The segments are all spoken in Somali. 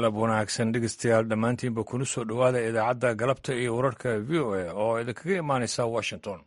galab wanaagsan dhegeystayaal dhammaantiinba kuna soo dhowaada idaacadda galabta iyo wararka v o a oo idinkaga imaanaysa washington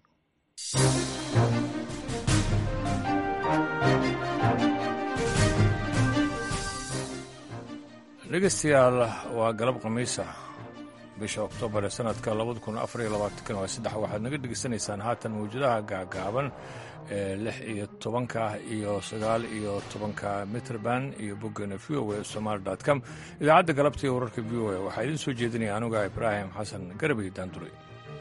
dhegeystayaal waa galab khamiisa bisha oktoobar ee sanadka labada kun afar iyo labaatankan waa saddex waxaad naga dhegeysanaysaan haatan mawjadaha gaagaaban ee lix iyo tobanka iyo sagaal iyo tobanka mitrband iyo boggeena v o a somaali dot com idaacadda galabta iyo wararka v o a waxaa idiin soo jeedinaya anuga ibraahim xasan garabay daanduray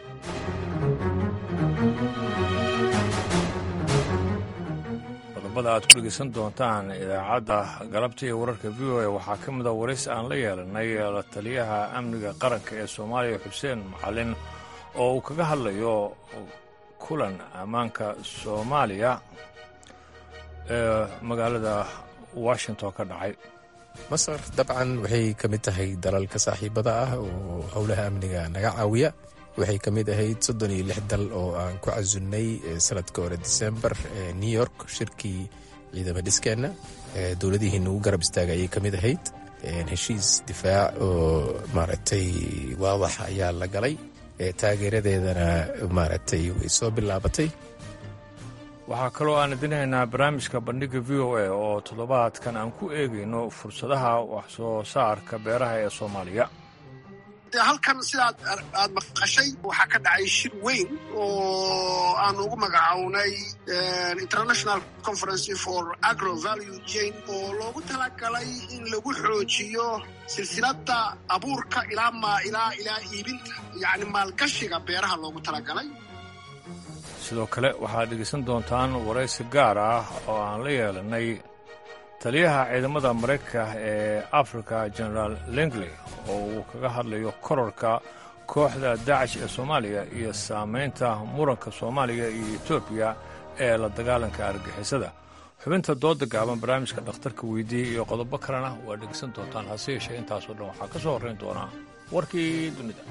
qodobada aad ku dhegeysan doontaan idaacadda galabta iyo wararka v o a waxaa ka mida warays aan la yeelanay la taliyaha amniga qaranka ee soomaaliya xuseen macalin oo uu kaga hadlayo kulan ammaanka soomaaliya ee magaalada washington ka dhacay masar dabcan waxay ka mid tahay dalalka saaxiibada ah oo howlaha amniga naga caawiya waxay ka mid ahayd soddon iyo lix dal oo aan ku casunnay sanadka hore disembar ee new york shirkii ciidama dhiskeenna dowladihiina ugu garab istaaga ayay ka mid ahayd heshiis difaac oo maaragtay waadax ayaa la galay taageeradeedana maaragtay way soo bilaabatay waxaa kaloo aan idinhaynaa barnaamijka bandhigga v o a oo toddobaadkan aan ku eegayno fursadaha wax soo saarka beeraha ee soomaaliya halkan sidaad aad maqashay waxaa ka dhacay shir weyn oo aan ugu magacownay international conference for agro value chain oo loogu talagalay in lagu xoojiyo silsiladda abuurka ilaa ma ilaa ilaa iibinta yacni maalgashiga beeraha loogu talagalay sidoo kale waxaad dhegeysan doontaan waraysi gaar ah oo aan la yeelanay taliyaha ciidamada maraykanka ee africa generaal lengley oo uu kaga hadlayo korarka kooxda daacish ee soomaaliya iyo saamaynta muranka soomaaliya iyo etoobiya ee la dagaalanka argixisada xubinta dooda gaaban barnaamijka dhakhtarka weydiiyey iyo qodobo kalena waa dhegeysan doontaan hase yeeshee intaasoo dhan waxaa ka soo horrayn doonaa warkii dunida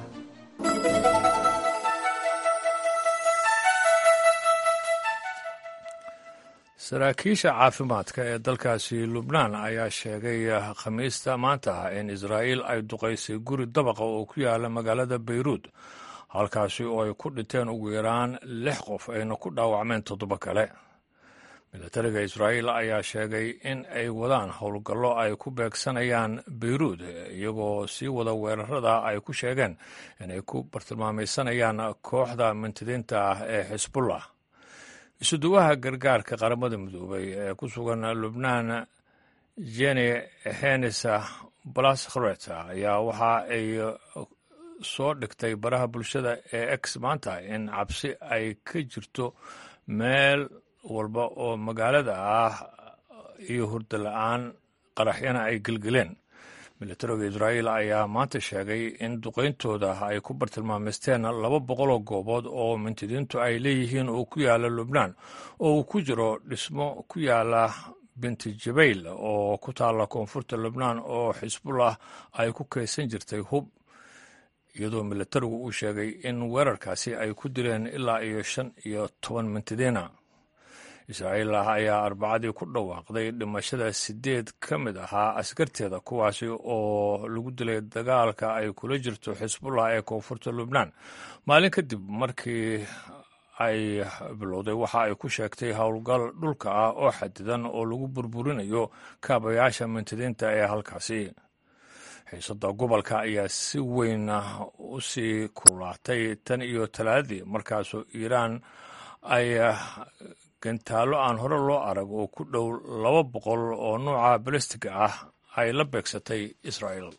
saraakiisha caafimaadka ee dalkaasi lubnaan ayaa sheegay khamiista maanta ah in israa'iil ay duqaysay guri dabaqa oo ku yaala magaalada bayruud halkaasi oo ay ku dhinteen ugu yaraan lix qof ayna ku dhaawacmeen toddoba kale milatariga israa'iil ayaa sheegay in ay wadaan howlgallo ay ku beegsanayaan bayruud iyagoo sii wada weerarada ay ku sheegeen inay ku bartilmaamaysanayaan kooxda mintidiinta ah ee xisbullah isuduwaha gargaarka qaramada midoobay ee ku sugan lubnaan jeni henisa blaskhret ayaa waxa ay soo dhigtay baraha bulshada ee ex maanta in cabsi ay ka jirto meel walba oo magaalada ah iyo hurdo la-aan qaraxyana ay gelgeleen milatariga israa'iil ayaa maanta sheegay in duqayntooda ay ku bartilmaamaysteen laba boqoloo goobood oo mintidiintu ay leeyihiin oo ku yaala lubnaan oo uu ku jiro dhismo ku yaala binti jabayl oo ku taalla koonfurta lubnaan oo xisbullah ay ku kaysan jirtay hub iyadoo milatarigu uu sheegay in weerarkaasi ay ku dileen ilaa iyo shan iyo toban mintidiina israa'iil ayaa arbacadii ku dhawaaqday dhimashada siddeed ka mid ahaa askarteeda kuwaasi oo lagu dilay dagaalka ay kula jirto xisbullah ee koonfurta lubnaan maalin kadib markii ay bilowday waxa ay ku sheegtay howlgal dhulka ah oo xadidan oo lagu burburinayo kaabayaasha mintidiinta ee halkaasi xiisadda gobolka ayaa si weyn u sii kululaatay tan iyo talaadadii markaasoo iiraan ay gantaallo aan hore loo arag oo ku dhow laba boqol oo nuuca balastiga ah ay la beegsatay israa'iil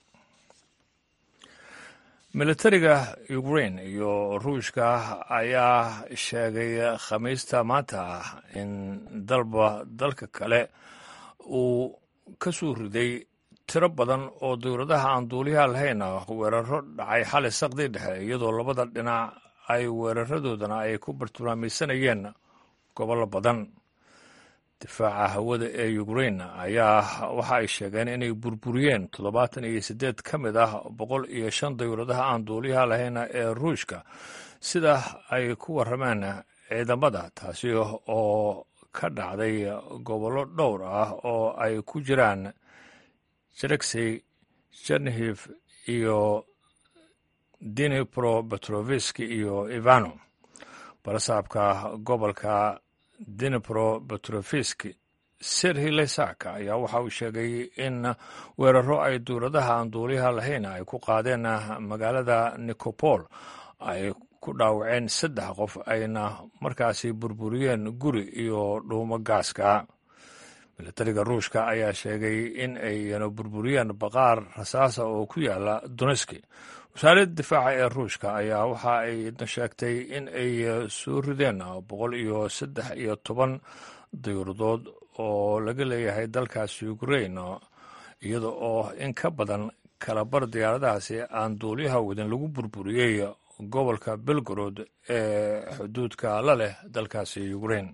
milatariga ukrain iyo ruushka ayaa sheegay khamiista maanta in dalba dalka kale uu ka soo riday tiro badan oo dowladaha aan duuliyaha lahayn weeraro dhacay xali saqdii dhexe iyadoo labada dhinac ay weeraradoodana ay ku bartilmaamaysanayeen gobollo badan difaaca hawada ee ukrain ayaa waxa ay sheegeen inay burburiyeen toddobaatan iyo siddeed ka mid ah boqol iyo shan dowladaha aan duuliyaha lahayn ee ruushka sida ay ku warrameen ciidamada taasi oo ka dhacday gobollo dhowr ah oo ay ku jiraan jeregsey chernihiv iyo dinipro petroviski iyo ivano barasaabka gobolka dinipro petroviski serhi lesaka ayaa waxa uu sheegay in weeraro ay dowladaha aan duuliyaha lahayn ay ku qaadeen magaalada nicopol ay ku dhaawaceen saddex qof ayna markaasi burburiyeen guri iyo dhuumo gaaska milatariga ruushka ayaa sheegay in ayna burburiyeen baqaar rasaasa oo ku yaala doneski wasaaradda difaaca ee ruushka ayaa waxa ay sheegtay in ay soo rideen boqol iyo saddex iyo toban dayuuradood oo laga leeyahay dalkaasi ukrain iyada oo in ka badan kalabar diyaaradahaasi aan duuliyaha wadin lagu burburiyey gobolka belgorod ee xuduudka la leh dalkaasi ukrain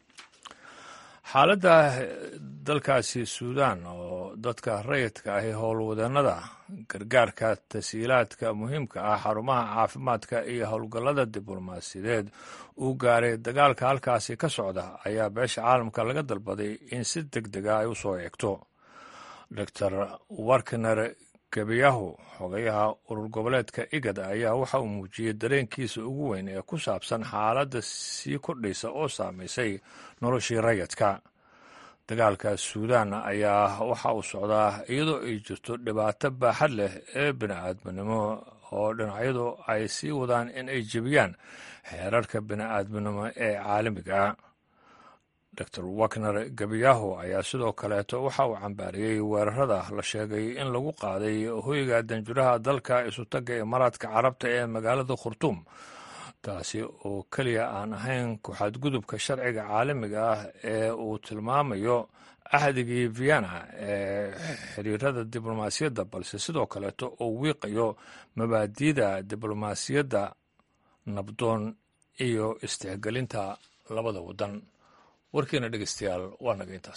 xaaladda dalkaasi suudan oo dadka rayidka ahi howlwadeenada gargaarka tasiilaadka muhiimka ah xarumaha caafimaadka iyo howlgallada diblomaasiyadeed uu gaaray dagaalka halkaasi ka socda ayaa beesha caalamka laga dalbaday in si deg dega ay u soo eegto doctor warkner gebiyahu xogayaha urur goboleedka igad ayaa waxa uu muujiyey dareenkiisa ugu weyn ee ku saabsan xaaladda sii kordhaysa oo saamaysay noloshii rayidka dagaalka suudan ayaa waxa uu socdaa iyadoo ay jirto dhibaato baaxad leh ee bini'aadminimo oo dhinacyadu ay sii wadaan in ay jebiyaan xeerarka bini'aadminimo ee caalamiga dor wakner gebiyahu ayaa sidoo kaleeto waxa uu cambaariyey weerarada la sheegay in lagu qaaday hoyga danjuraha dalka isutagga imaaraadka carabta ee magaalada khurtuum taasi oo keliya aan ahayn ku-xadgudubka sharciga caalamiga ah ee uu tilmaamayo ahdigii vienna ee xiriirada diblomaasiyadda balse sidoo kaleeto oo wiiqayo mabaadiida diblomaasiyadda nabdoon iyo istixgelinta labada waddan warkiina dhegeystayaal waa naga intaas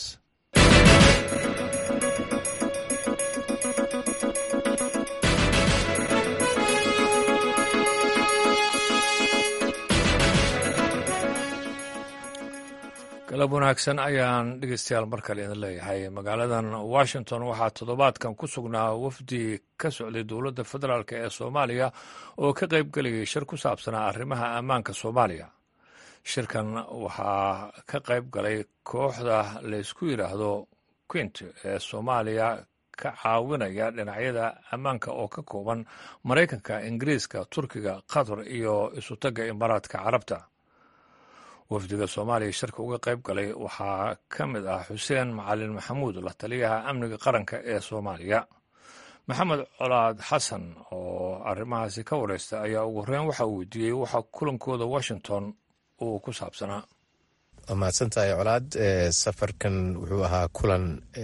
galab wanaagsan ayaan dhegeystayaal mar kale idin leeyahay magaaladan washington waxaa toddobaadkan ku sugnaa wafdi ka socday dowladda federaalk ee soomaaliya oo ka qayb gelayay shir ku saabsanaa arrimaha ammaanka soomaaliya shirkan waxaa ka qayb galay kooxda laysku yidhaahdo quint ee soomaaliya ka caawinaya dhinacyada ammaanka oo ka kooban maraykanka ingiriiska turkiga qatar iyo isutagga imaaraadka carabta wafdiga soomaaliya shirka uga qayb galay waxaa ka mid ah xuseen macalin maxamuud la taliyaha amniga qaranka ee soomaaliya maxamed colaad xasan oo arrimahaasi ka wareysta ayaa ugu horeyn waxa uu weydiiyey waxa kulankooda washington uu ku saabsanaa waa mahadsantahay colaad safarkan wuxuu ahaa kulan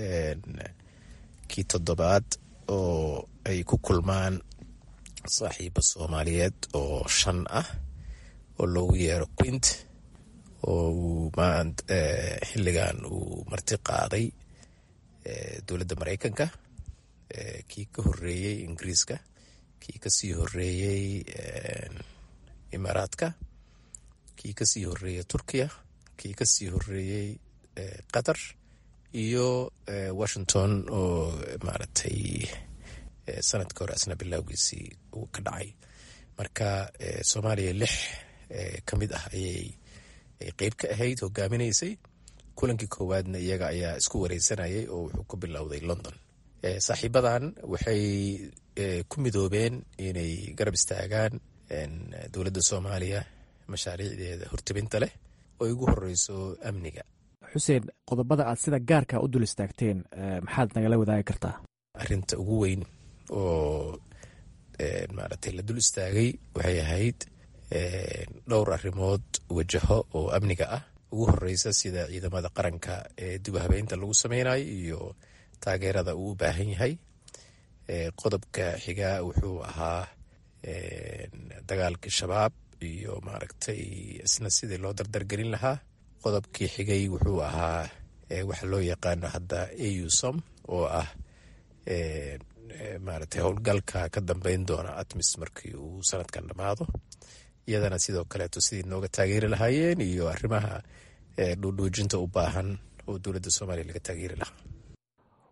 kii toddobaad oo ay ku kulmaan saaxiibo soomaaliyeed oo shan ah oo loogu yeero quint oo uu xilligan uu marti qaaday dowladda maraykanka kii ka horeeyey ingiriiska kii kasii horeeyey imaaraadka kii kasii horeeyey turkiya kii kasii horeeyey qatar iyo washington oo maaragtay sanadka hore asna bilowgiisii uu ka dhacay marka soomaaliya lix ka mid ah ayay qeyb ka ahayd hogaaminaysay kulankii koowaadna iyaga ayaa isku wareysanayay oo wuxuu ku bilowday london saaxiibadan waxay ku midoobeen inay garab istaagaan dowladda soomaaliya mashaariicdeeda hortebinta leh oo ugu horeyso amniga xuseen qodobada aad sida gaarka u dul istaagteen maxaad nagala wadaagi kartaa arinta ugu weyn oo maaragtay la dul istaagay waxay ahayd dhowr arrimood wajaho oo amniga ah ugu horeysa sida ciidamada qaranka ee dib u habeynta lagu sameynayo iyo taageerada uu u baahan yahay qodobka xigaa wuxuu ahaa dagaalkii shabaab iyo maaragtay isna sidii loo dardargelin lahaa qodobkii xigay wuxuu ahaa waxa loo yaqaano hadda ausom oo ah maaragtay howlgalka ka dambeyn doona atmis markii uu sanadkan dhammaado iyadana sidoo kaleeto sidii nooga taageeri lahaayeen iyo arrimaha dhuudhuujinta u baahan oo dowladda soomaaliya laga taageeri lahaa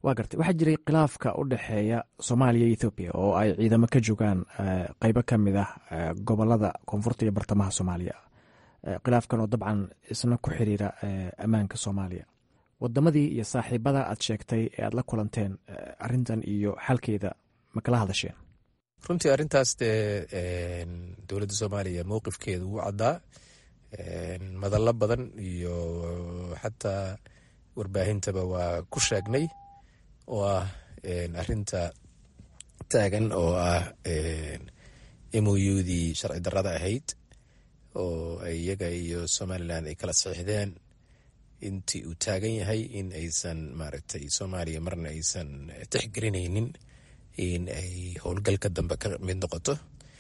waa gartay waxaa jiray khilaafka u dhexeeya soomaaliya iyo ethoobiya oo ay ciidamo ka joogaan qeybo ka mid ah gobolada koonfurta iyo bartamaha soomaaliya khilaafkan oo dabcan isna ku xiriira ammaanka soomaaliya wadamadii iyo saaxiibada aad sheegtay ee aad la kulanteen arintan iyo xalkeeda ma kala hadasheen runtii arrintaas dee dowladda soomaaliya mowqifkeeda wuu caddaa madallo badan iyo xataa warbaahintaba waa ku sheegnay oo ah arinta taagan oo ah moudii sharci darrada ahayd oo iyaga iyo somalilan ay kala saxiixdeen intii uu taagan yahay in aysan maaragtay soomaaliya marna aysan tixgelinaynin in ay howlgalka dambe ka mid noqoto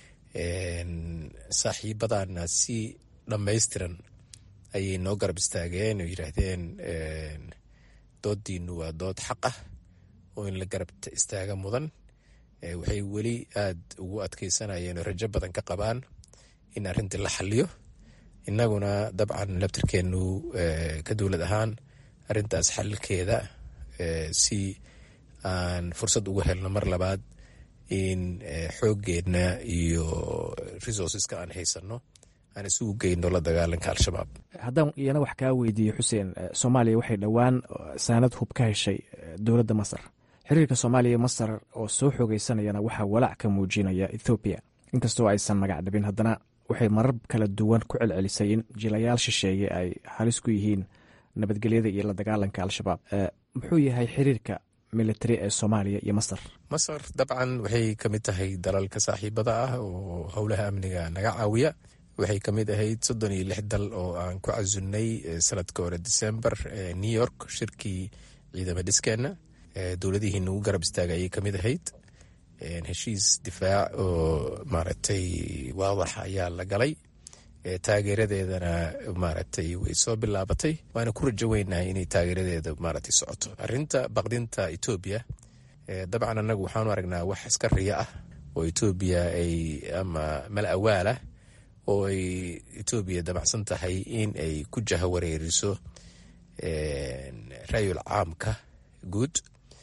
saaxiibadana si dhammaystiran ayay noo garab istaageen oo yidhaahdeen doodiinu waa dood xaq ah oo in la garab istaaga mudan waxay weli aada ugu adkeysanayeen oo rajo badan ka qabaan in arrintii la xaliyo innaguna dabcan labtirkeenu ka dowlad ahaan arrintaas xalilkeeda si aan fursad ugu helno mar labaad in xooggeedna iyo resourceska aan haysanno aan isugu geyno la dagaalanka al-shabaab haddaan iyana wax kaa weydiiye xuseen soomaaliya waxay dhowaan saanad hub ka heshay dowladda masar xiriirka soomaaliya iyo masar oo soo xoogeysanayana waxaa walaac ka muujinaya ethoobiya inkastoo aysan magac dhabin haddana waxay marar kala duwan ku celcelisay in jilayaal shisheeye ay halis ku yihiin nabadgelyada iyo la dagaalanka al-shabaab muxuu yahay xiriirka military ee soomaaliya iyo masar masar dabcan waxay ka mid tahay dalalka saaxiibada ah oo howlaha amniga naga caawiya waxay ka mid ahayd soddon iyo lix dal oo aan ku casunnay sanadka hore december new york shirkii ciidama dhiskeenna dowladihii nagu garab istaaga ayay ka mid ahayd heshiis difaac oo maaragtay waadax ayaa la galay taageeradeedana maaragtay way soo bilaabatay waana ku rajo weynahay inay taageeradeeda maaragtay socoto arrinta baqdinta etoobiya dabcan annagu waxaanu aragnaa wax iska riya ah oo etoobiya ay ama mal awaalah oo ay etoobiya damacsan tahay in ay ku jaha wareeriso rayul caamka guud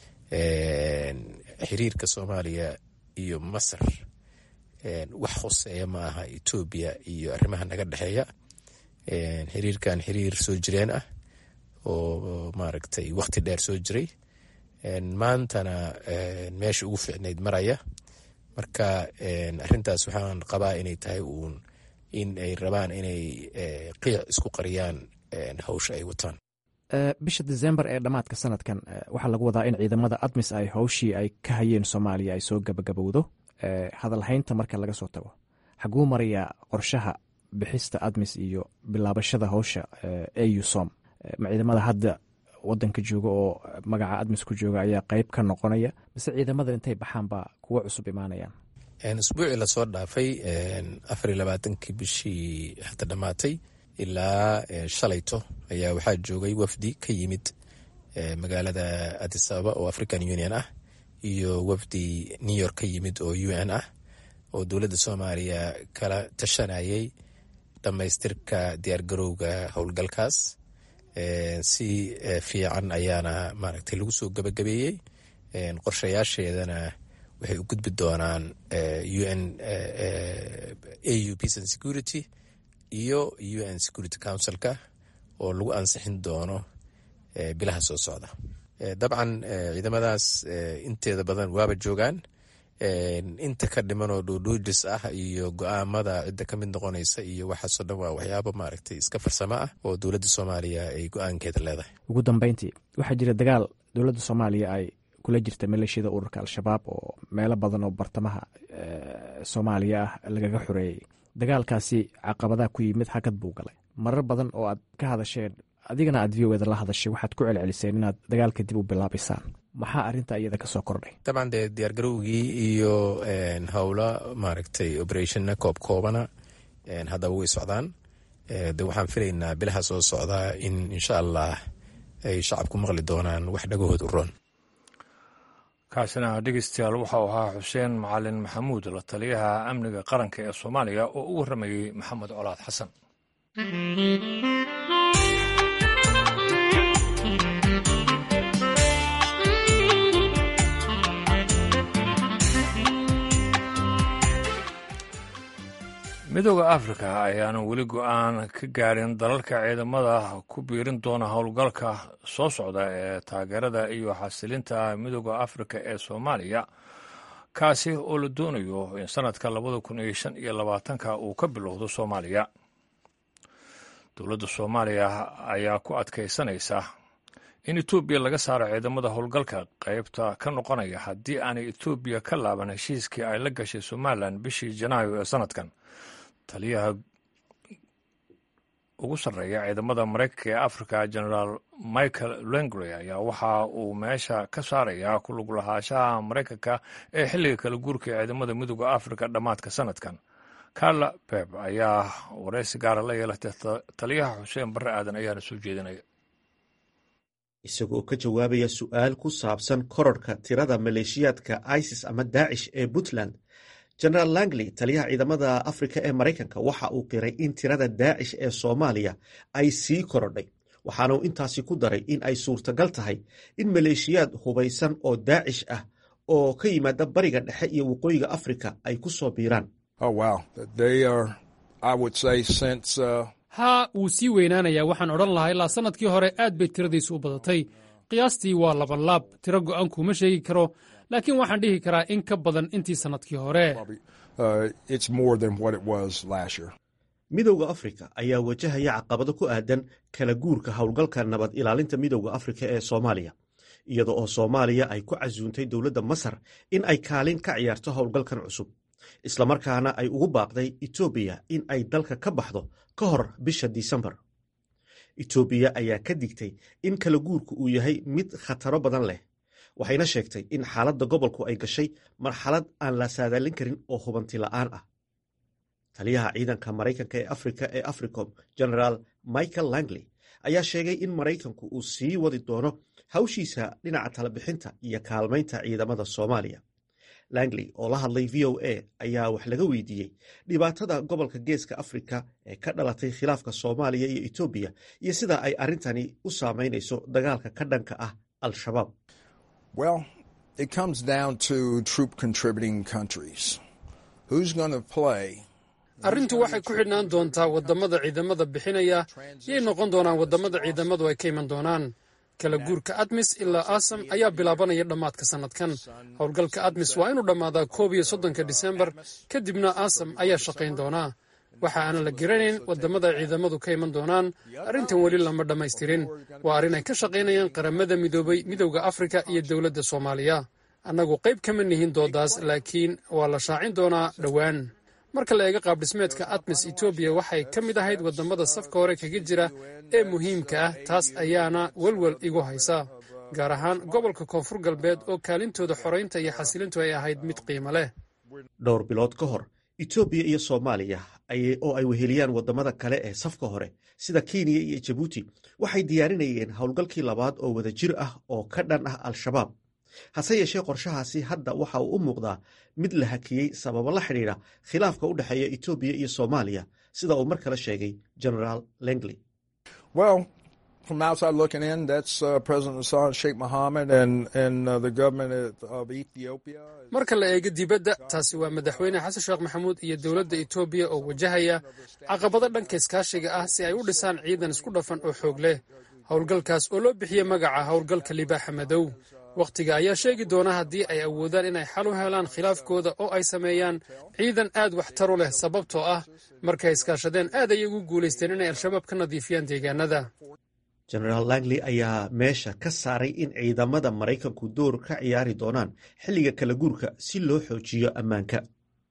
xiriirka soomaaliya iyo masar wax hoseeya ma aha etoobiya iyo arrimaha naga dhexeeya xiriirkan xiriir soo jireen ah oo maaragtay wakhti dheer soo jiray maantana meesha ugu fiicnayd maraya marka arrintaas waxaan qabaa inay tahay uun in ay rabaan inay qiic isku qariyaan hawsha ay wataan bisha december ee dhammaadka sanadkan waxaa lagu wadaa in ciidamada admis ay howshii ay ka hayeen soomaaliya ay soo gabagabowdo hadalhaynta marka laga soo tago xaguu marayaa qorshaha bixista admis iyo bilaabashada howsha au som ma ciidamada hadda wadanka jooga oo magaca admis ku jooga ayaa qeyb ka noqonaya mise ciidamadan intay baxaan baa kuwo cusub imaanayaan isbuucii lasoo dhaafay afar iyo labaatankii bishii hadda dhammaatay ilaa shalayto ayaa waxaa joogay wafdi ka yimid magaalada addis ababa oo african union ah iyo wafdi new york ka yimid oo u n ah oo dowladda soomaaliya kala tashanayay dhammaystirka diyaargarowga howlgalkaas si fiican ayaana maaragtay lagu soo gabagabeeyey qorshayaasheedana waxay u gudbi doonaan u n au peace and security iyo u n security councilka oo lagu ansixin doono bilaha soo socda dabcan ciidamadaas inteeda badan waaba joogaan inta ka dhiman oo dhuudhuujis ah iyo go-aamada cidda ka mid noqonaysa iyo waxaasoo dhan waa waxyaabo maaragtay iska farsamo ah oo dowladda soomaaliya ay go-aankeeda leedahay ugu dambeyntii waxaa jira dagaal dowladda soomaaliya ay kula jirta maleeshiyada ururka al-shabaab oo meelo badan oo bartamaha soomaaliya ah lagaga xoreeyey dagaalkaasi caqabadaha ku yimid hakad buu galay marar badan oo aad ka hadasheen adigana aad v o eda la hadashay waxaad ku celceliseen inaad dagaalka dib u bilaabaysaan maxaa arrinta iyada ka soo kordhay dabcan dee diyaargarowgii iyo howlo maaragtay oberationna koob koobana haddaba way socdaan de waxaan filaynaa bilaha soo socdaa in insha allah ay shacabku maqli doonaan wax dhagahood u roon kaasina dhegeystayaal waxau ahaa xuseen macalin maxamuud la taliyaha amniga qaranka ee soomaaliya oo u warramayey maxamed colaad xasan midooda afrika ayaanu weli go-aan ka gaarin dalalka ciidamada ku biirin doona howlgalka soo socda ee taageerada iyo xasilinta midooda afrika ee soomaaliya kaasi oo la doonayo in sanadka labada kun iyo shan iyo labaatanka uu ka bilowdo soomaaliya dowladda soomaaliya ayaa ku adkaysanaysa in etoobiya laga saaro ciidamada howlgalka qaybta ka noqonaya haddii aanay etoobiya ka laaban heshiiskii ay la gashay somalilan bishii janaayo ee sanadkan taliyaha ugu sarreeya ciidamada maraykanka ee africa generaal michael lengry ayaa waxa uu meesha ka saarayaa ku lug lahaanshaha maraykanka ee xilliga kala guurka ee ciidamada midooda africa dhammaadka sanadkan carla beb ayaa waraysi gaara la yeelatay taliyaha xuseen barre aadan ayaana soo jeedinaya isagoo ka jawaabaya su'aal ku saabsan kororhka tirada maleeshiyaadka isis ama daacish ee puntland generaal langley taliyaha ciidamada afrika ee maraykanka waxa uu qiray in tirada daacish ee soomaaliya ay sii korodhay waxaana uu intaasi ku daray in ay suurtagal tahay in maleeshiyaad hubaysan oo daacish ah oo ka yimaada bariga dhexe iyo waqooyiga afrika ay ku soo biiraan haa wuu sii weynaanayaa waxaan odhan lahaa ilaa sannadkii hore aad bay tiradiisu u badatay qiyaastii waa labanlaab tiro go'aan kuuma sheegi karo laakiin waxaan dhihi karaa in ka badan intii sannadkii hore midowda afrika ayaa wajahaya caqabado ku aadan kala guurka howlgalka nabad ilaalinta midowda afrika ee soomaaliya iyada oo soomaaliya ay ku casuuntay dowladda masar in ay kaalin ka ciyaarto howlgalkan cusub islamarkaana ay ugu baaqday etoobiya in ay dalka ka baxdo ka hor bisha disembar etoobiya ayaa ka digtay in kala guurku uu yahay mid khataro badan leh waxayna sheegtay in xaaladda gobolku ay gashay marxalad aan la saadaalin karin oo hubanti la'aan ah taliyaha ciidanka maraykanka ee afrika ee africom generaal michael langley ayaa sheegay in maraykanku uu sii wadi doono hawshiisa dhinaca talabixinta iyo kaalmaynta ciidamada soomaaliya langley oo la hadlay v o a ayaa wax laga weydiiyey dhibaatada gobolka geeska afrika ee ka dhalatay khilaafka soomaaliya iyo etoobiya iyo sida ay arrintani u saameynayso dagaalka ka dhanka ah al-shabaab Well, it comes down to troop contributing countries. Who's going to play? arrintu waxay ku xidhnaan doontaa waddamada ciidamada bixinaya yay noqon doonaan waddamada ciidamadu ay ka iman doonaan kala guurka admis ilaa asam ayaa bilaabanaya dhammaadka sannadkan howlgalka admis waa inuu dhammaadaa koob iyo soddonka disembar kadibna asam ayaa shaqayn doonaa waxa aanan la garanayn waddamada ciidamadu ka iman doonaan arrintan weli lama dhammaystirin waa arrin ay ka shaqaynayaan qaramada midoobay midowda afrika iyo dowladda soomaaliya annagu qayb kama nihin doodaas laakiin waa la shaacin doonaa dhowaan marka la eega qaabdhismeedka admis etoobiya waxay ka mid ahayd waddamada safka hore kaga jira ee muhiimka ah taas ayaana welwel igu haysa gaar ahaan gobolka koonfur galbeed oo kaalintooda xoraynta iyo xasilintu ay ahayd mid qiimo leh dhowr bilood ka hor etoobiya iyo soomaaliya oo ay weheliyaan waddamada kale ee safka hore sida kenya iyo jabuuti waxay diyaarinayeen howlgalkii labaad oo wadajir ah oo ka dhan ah al-shabaab hase yeeshee qorshahaasi hadda waxa uu u muuqdaa mid la hakiyey sababo la xidhiidha khilaafka u dhexeeya etoobiya iyo soomaaliya sida uu mar kale sheegay generaal lengley Well, from outside looking in, that's uh, President Hassan Sheikh Mohammed and, and uh, the government of Ethiopia. marka la eego dibadda taasi waa madaxweyne xasan sheekh maxamuud iyo dowladda etoobiya oo wajahaya caqabado dhanka iskaashiga ah si ay u dhisaan ciidan isku dhafan oo xoog leh howlgalkaas oo loo bixiyey magaca howlgalka libaaxa madow wakhtiga ayaa sheegi doona haddii ay awoodaan inay xal u helaan khilaafkooda oo ay sameeyaan ciidan aad waxtaru leh sababtoo ah markay iskaashadeen aad ayay ugu guulaysteen inay al-shabaab ka nadiifiyaan deegaanada generaal langley ayaa meesha ka saaray in ciidamada maraykanku door ka ciyaari doonaan xilliga kala guurka si loo xoojiyo ammaanka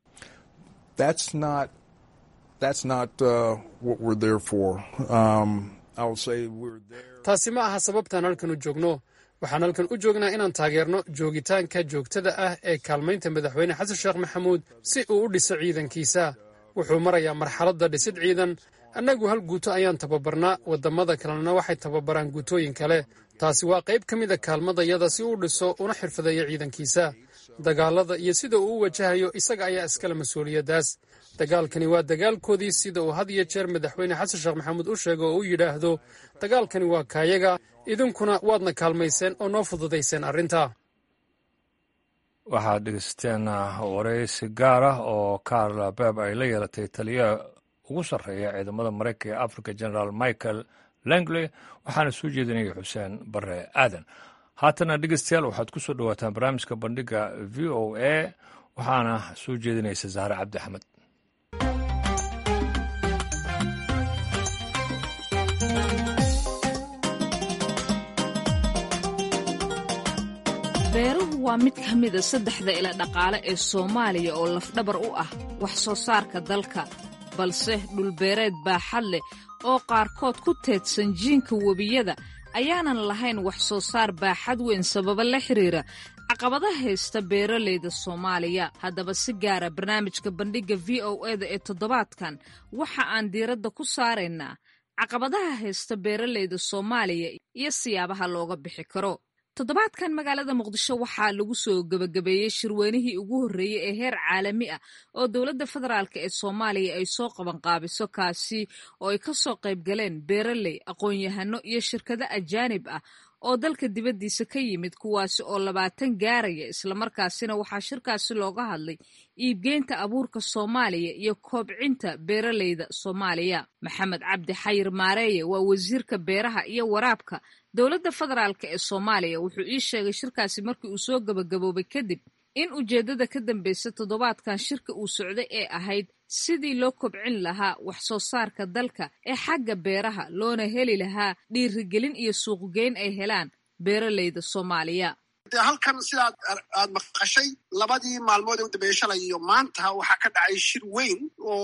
That's not that's not uh, what we're there for. Um, I will say we're there. taasi ma aha sababtaan halkan u joogno waxaan halkan u joognaa inaan taageerno joogitaanka joogtada ah ee kaalmaynta madaxweyne xasan sheekh maxamuud si uu u dhiso ciidankiisa wuxuu marayaa marxaladda dhisid ciidan annagu hal guuto ayaan tababarnaa waddamada kalena waxay tababaraan guutooyin kale taasi waa qayb ka mida kaalmadayada si uu dhiso una xirfadeeyo ciidankiisa dagaalada iyo sida uu u wajahayo isaga ayaa iskale mas-uuliyaddaas dagaalkani waa dagaalkoodii sida uu had iyo jeer madaxweyne xasan sheekh maxamuud u sheego oo u yidhaahdo dagaalkani waa kaayaga idinkuna waadna kaalmayseen oo noo fududayseen arrinta waxaad dhegeysateen waraysi gaar ah oo karla beb ay la yeelatay taliyaha ugu sarreeya ciidamada maraykanka ee africa generaal michael langley waxaana soo jeedinaya xuseen bare aadan haatana dhegeystayaal waxaad ku soo dhowaataan barnaamijka bandhiga v o a waxaana soo jeedinaysa zahre cabdi axmed beeruhu waa mid ka mida saddexda ila dhaqaale ee soomaaliya oo lafdhabar u ah wax soo saarka dalka balse dhulbeereed baaxad leh oo qaarkood ku teedsan jiinka webiyada ayaanan lahayn wax soo saar baaxad weyn sababa la xiriira caqabada haysta beeralayda soomaaliya haddaba si gaara barnaamijka bandhigga v o eda ee toddobaadkan waxa aan diiradda ku saaraynaa caqabadaha haysta beeralayda soomaaliya iyo siyaabaha looga bixi karo toddobaadkan magaalada muqdisho waxaa lagu soo gebagabeeyey shirweynihii ugu horreeyey ee heer caalami ah oo dowladda federaalk ee soomaaliya ay soo qabanqaabiso kaasi oo ay ka soo qayb galeen beeraley aqoon-yahano iyo shirkado ajaanib ah oo dalka dibaddiisa ka yimid kuwaasi oo labaatan gaaraya islamarkaasina waxaa shirkaasi looga hadlay iibgeynta abuurka soomaaliya iyo koobcinta beeralayda soomaaliya maxamed cabdi xayir maareeye waa wasiirka beeraha iyo waraabka dowladda federaalk ee soomaaliya wuxuu ii sheegay shirkaasi markii uu soo gebagaboobay kadib in ujeeddada ka dambaysa toddobaadkan shirka uu socday ee ahayd sidii loo kobcin lahaa wax soo saarka dalka ee xagga beeraha loona heli lahaa dhiirigelin iyo suuqgeyn ay helaan beeralayda soomaaliya de halkan sidaad aad maqashay labadii maalmood ee u dambeeyey shalay iyo maanta waxaa ka dhacay shir weyn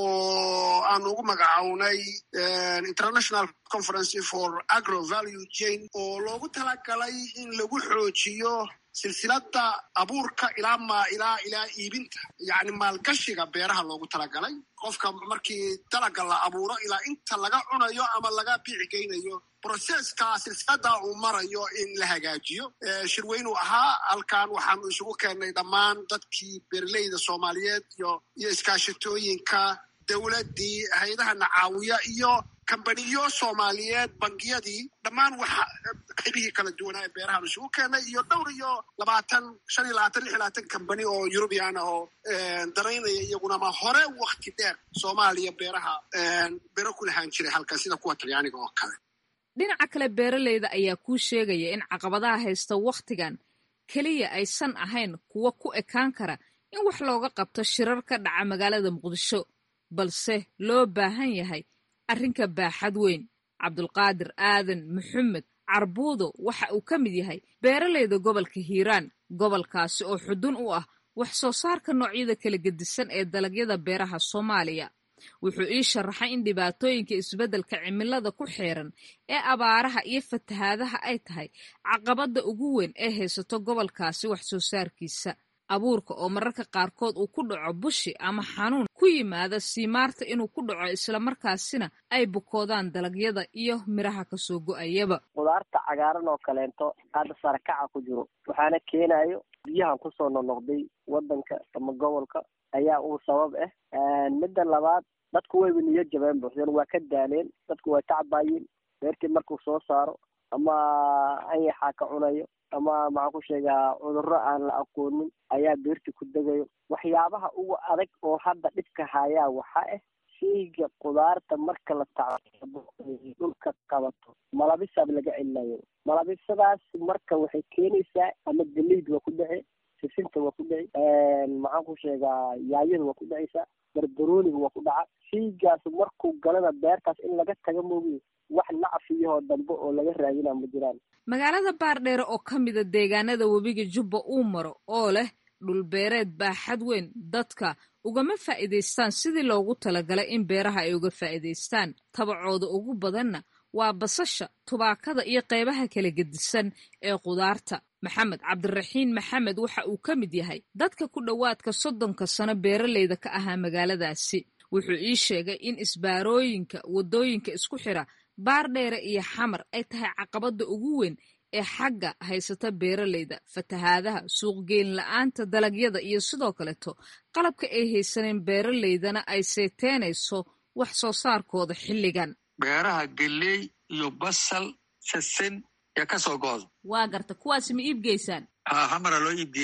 oo aan ugu magacawnay international conference for agro value chain oo loogu talagalay in lagu xoojiyo silsilada abuurka ilaa ma ilaa ilaa iibinta yacni maalgashiga beeraha loogu talagalay qofka markii dalaga la abuuro ilaa inta laga cunayo ama laga biici geynayo broseska silsilada uu marayo in la hagaajiyo shirweynuu ahaa halkan waxaanu isugu keennay dhammaan dadkii beeraleyda soomaaliyeed iyo iyo iskaashatooyinka dowladdii hay-adaha nacaawiya iyo kambaniyo soomaaliyeed bangiyadii dhammaan waxa qaybihii kala duwanaa ee beerahaan isugu keenay iyo dhowr iyo labaatan shan iyo labaatan lix iyo labaatan kambani oo eurubian ah oo daraynaya iyagunama hore wakti dheer soomaaliya beeraha beero ku lahaan jiray halkan sida kuwa talyaaniga oo kale dhinaca kale beeralayda ayaa kuu sheegaya in caqabadaha haysta wakhtigan keliya aysan ahayn kuwa ku ekaan kara in wax looga qabto shirar ka dhaca magaalada muqdisho balse loo baahan yahay arrinka baaxad weyn cabdulqaadir aadan maxamed carbuudo waxa uu ka mid yahay beeralayda gobolka hiiraan gobolkaasi oo xudun u ah wax soo saarka noocyada kala gedisan ee dalagyada beeraha soomaaliya wuxuu ii sharaxay in dhibaatooyinka isbeddelka cimilada ku xeeran ee abaaraha iyo fatahaadaha ay tahay caqabadda ugu weyn ee haysato gobolkaasi wax soo saarkiisa abuurka oo mararka qaarkood uu ku dhaco bushi ama xanuun ku yimaada siimaarta inuu ku dhaco islamarkaasina ay bukoodaan dalagyada iyo midhaha kasoo go-ayaba qudaarta cagaaran oo kaleento hadda sarakaca ku jiro waxaana keenayo biyahan kusoo noqnoqday wadanka ama gobolka ayaa uu sabab ah midda labaad dadku wayba niyo jabeen buuxdeen waa ka daaleen dadku way tacbaayeen beertii markuu soo saaro ama anyaxaa ka cunayo ama maxaan ku sheegaa cudurro aan la aqoonin ayaa beertii ku degayo waxyaabaha ugu adag oo hadda dhibka hayaa waxaa ah sheyga qudaarta marka la tacbo dhulka qabato malabisaab laga celinayo malabisadaas marka waxay keenaysaa ama galeyd waa ku dhici sisinta waa ku dhici maxaan ku sheegaa yaayada waa ku dhicaysaa barbarooniga waa ku dhaca sheygaas markuu galana beertaas in laga taga moogiye wax lacafiyahoo dambe oo laga raadinaa ma jiraan magaalada baardheere oo ka mida deegaanada webiga jubba uu maro oo leh dhulbeereed baaxad weyn dadka ugama faa'iidaystaan sidii loogu talagalay in beeraha ay uga faa'iidaystaan tabacooda ugu badanna waa basasha tubaakada iyo qaybaha kala gedisan ee qudaarta maxamed cabdiraxiin maxamed waxa uu ka mid yahay dadka ku dhowaadka soddonka sano beeralayda ka ahaa magaaladaasi wuxuu ii sheegay in isbaarooyinka waddooyinka isku xira baardheere iyo xamar ay tahay caqabadda ugu weyn ee xagga haysata beeralayda fatahaadaha suuqgeyn la-aanta dalagyada iyo sidoo kaleto qalabka ay haysaneen beeralaydana ay seeteenayso wax soo saarkooda xilligan beeraha geley iyo basal sasin ee kasoo gooda waa garta kuwaasi ma iibgeysaan haa xamara loo iibgeeyaa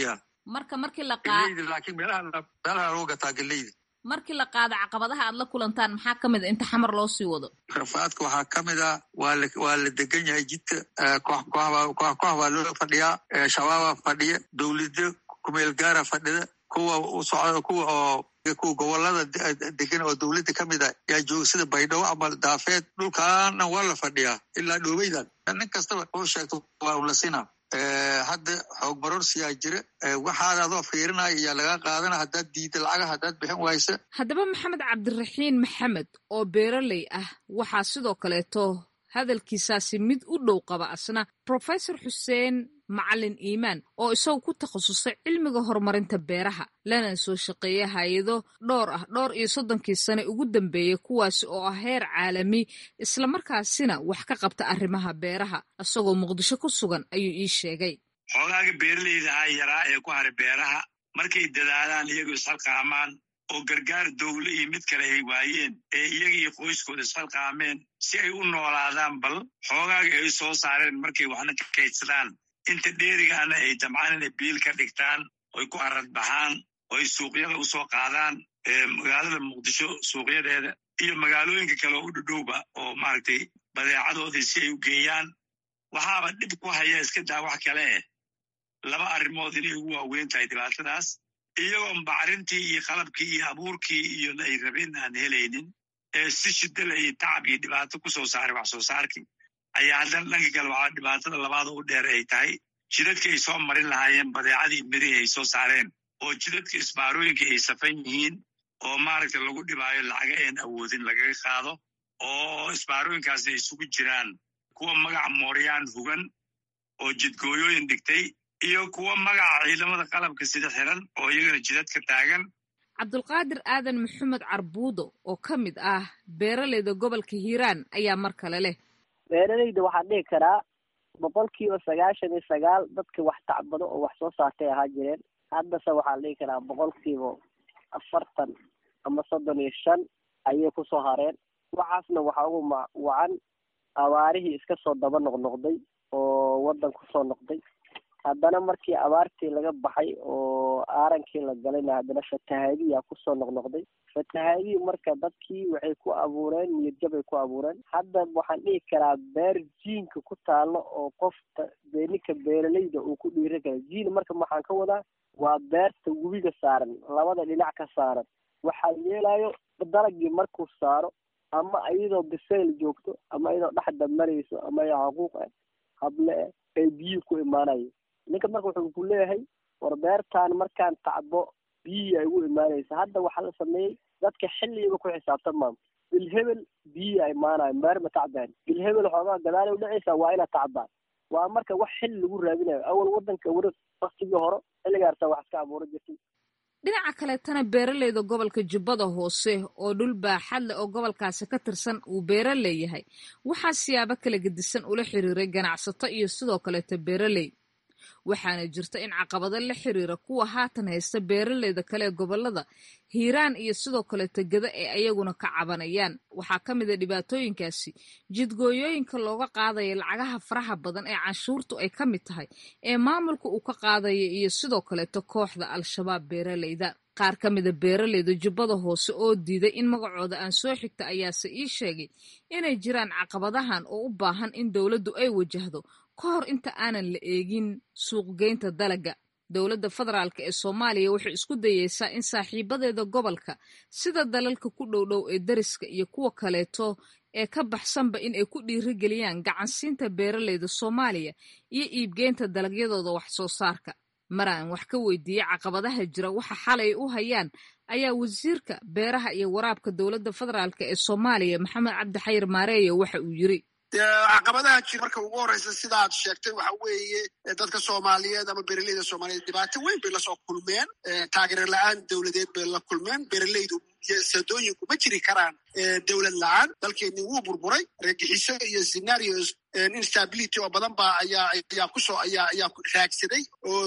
marka markii la geleyda laakiin meelaha meelaha lagu gataa geleyda markii la qaado caqabadaha aad la kulantaan maxaa ka mid a inta xamar loo sii wado rafaadka waxaa ka mid ah waa la waa la degan yahay jidka koox kooxbaa koox koox baa loo fadhiyaa shabaabaa fadhiya dowlada kumeel gaara fadhida kuwa u socda kuwa oo kuwa gobolada degan oo dowladda ka mid ah yaa jooga sida baydhabo ama daafeed dhulkaan dhan waa la fadhiyaa ilaa dhoobeydan nin kastaba uu sheegto waa un la sinaa hadda xoog marorsiyaa jira waxaad adoo fiirinaya ayaa laga qaadana haddaad diida lacaga haddaad bixin waysa haddaba maxamed cabdiraxiin maxamed oo beeraley ah waxaa sidoo kaleeto hadalkiisaasi mid u dhow qaba asna profesor xuseen macalin iimaan oo isagu ku takhasusay cilmiga horumarinta beeraha lana soo shaqeeya hay-ado dhowr ah dhowr iyo soddonkii sane ugu dambeeyey kuwaasi oo ah heer caalami islamarkaasina wax ka qabta arrimaha beeraha isagoo muqdisho ku sugan ayuu ii sheegay xoogaaga beeraleyda ah yaraa ee ku haray beeraha markay dadaalaan iyagoo isxalqaamaan oo gargaar dowle iyo mid kale ay waayeen ee iyaga iyo qoyskooda isxalqaameen si ay u noolaadaan bal xoogaaga ay soo saareen markay waxna ka kaydsadaan inta dheerigaana ay damcaan inay biil ka dhigtaan oy ku arad baxaan oo ay suuqyada u soo qaadaan magaalada muqdisho suuqyadeeda iyo magaalooyinka kale oo u dhudhowba oo maaragtay badeecadoodii si ay u geeyaan waxaaba dhib ku haya iska daa wax kale eh laba arrimood inay ugu waaweyn tahay dhibaatadaas iyagoon bacrintii iyo qalabkii iyo abuurkii iyo ay rabeen aan helaynin ee si shidala iyo tacab iyo dhibaato ku soo saaray wax soo saarkii ayaa haddana dhanka kale waxaa dhibaatada labaada u dheer ay tahay jidadka ay soo marin lahaayeen badeecadii mirihii ay soo saareen oo jidadka isbaarooyinka ay safan yihiin oo maaragta lagu dhibaayo lacaga een awoodin lagaga qaado oo isbaarooyinkaasna ay isugu jiraan kuwa magaca mooryaan hugan oo jidgooyooyin dhigtay iyo kuwa magaca ciidamada qalabka sida xiran oo iyagana jidadka taagan cabdulqaadir aadan maxamed carbuudo oo ka mid ah beeraleyda gobolka hiiraan ayaa mar kale leh beeraleyda waxaan dhihi karaa boqolkiiba sagaashan iyo sagaal dadka wax tacbado oo wax soo saartay ahaa jireen haddase waxaan dhihi karaa boqolkiiba afartan ama soddon iyo shan ayay kusoo hareen waxaasna waxaa ugu ma wacan abaarihii iska soo daba noqnoqday oo waddan kusoo noqday haddana markii abaartii laga baxay oo aarankii la galayna haddana fatahaadiyaa kusoo noqnoqday fatahaadihii marka dadkii waxay ku abuureen niyadjabay ku abuureen hadda waxaan dhihi karaa beer jiinka ku taalo oo qofta dee ninka beeraleyda uu ku dhiiri kara jiin marka waxaan ka wadaa waa beerta webiga saaran labada dhinac ka saaran waxaa yeelayo dalagii markuu saaro ama iyadoo bisayl joogto ama iyadoo dhexda marayso ama iyadoo xaquuq ah hable eh ay biyihii ku imaanayo ninka marka wuxuu ku leeyahay war beertaan markaan tacbo biyihii ay ugu imaanaysa hadda waxaa la sameeyey dadka xilligiiba ku xisaabtamaan bilhebel biyihii ay imaanayo beer ma tacbaan bilhebel xoogaa gadaal u dhacaysa waa inaad tacbaan waa marka wax xilli lagu raadinayo awal wadanka wara waktigii hore xilligaarta wax iska abuura jirtay dhinaca kaleetana beeraleyda gobolka jubbada hoose oo dhul baaxad leh oo gobolkaasi ka tirsan uu beera leeyahay waxaa siyaabo kala gedisan ula xiriiray ganacsato iyo sidoo kaleeto beeraley waxaana jirta in caqabado la xiriira kuwa haatan haysta beeraleyda kale ee gobolada hiiraan iyo sidoo kaleeto geda ee ayaguna ka cabanayaan waxaa ka mid a dhibaatooyinkaasi jidgooyooyinka looga qaadaya lacagaha faraha badan ee canshuurtu ay ka mid tahay ee maamulka uu ka qaadaya iyo sidoo kaleeto kooxda al-shabaab beeraleyda qaar ka mida beeraleyda jubbada hoose oo diiday in magacooda aan soo xigta ayaase ii sheegay inay jiraan caqabadahan oo u baahan in dowladdu ay wajahdo ka hor inta aanan la eegin suuqgeynta dalagga dowladda federaalk ee soomaaliya waxay isku dayeysaa in saaxiibadeeda gobolka sida dalalka ku dhowdhow ee dariska iyo kuwa kaleeto ee ka baxsanba in ay ku dhiirigeliyaan gacansiinta beeraleyda soomaaliya iyo iibgeynta dalagyadooda wax soo saarka maraan wax ka weydiiyey caqabadaha jira waxa xalay u hayaan ayaa wasiirka beeraha iyo waraabka dowladda federaalk ee soomaaliya maxamed cabdi xayir maareeyo waxa uu yiri caqabadaha jira marka ugu horeysa sidaad sheegtay waxa weeye dadka soomaaliyeed ama beeraleyda soomaaliyeed dhibaato weyn bay lasoo kulmeen taageero la-aan dowladeed bay la kulmeen beeraleydu sadooyinku ma jiri karaan dowlad la-aan dalkeeni wuu burburay reegixiso iyo scenarios instability oo badan ba ayaa ayaa kusoo ayaa ayaa raagsaday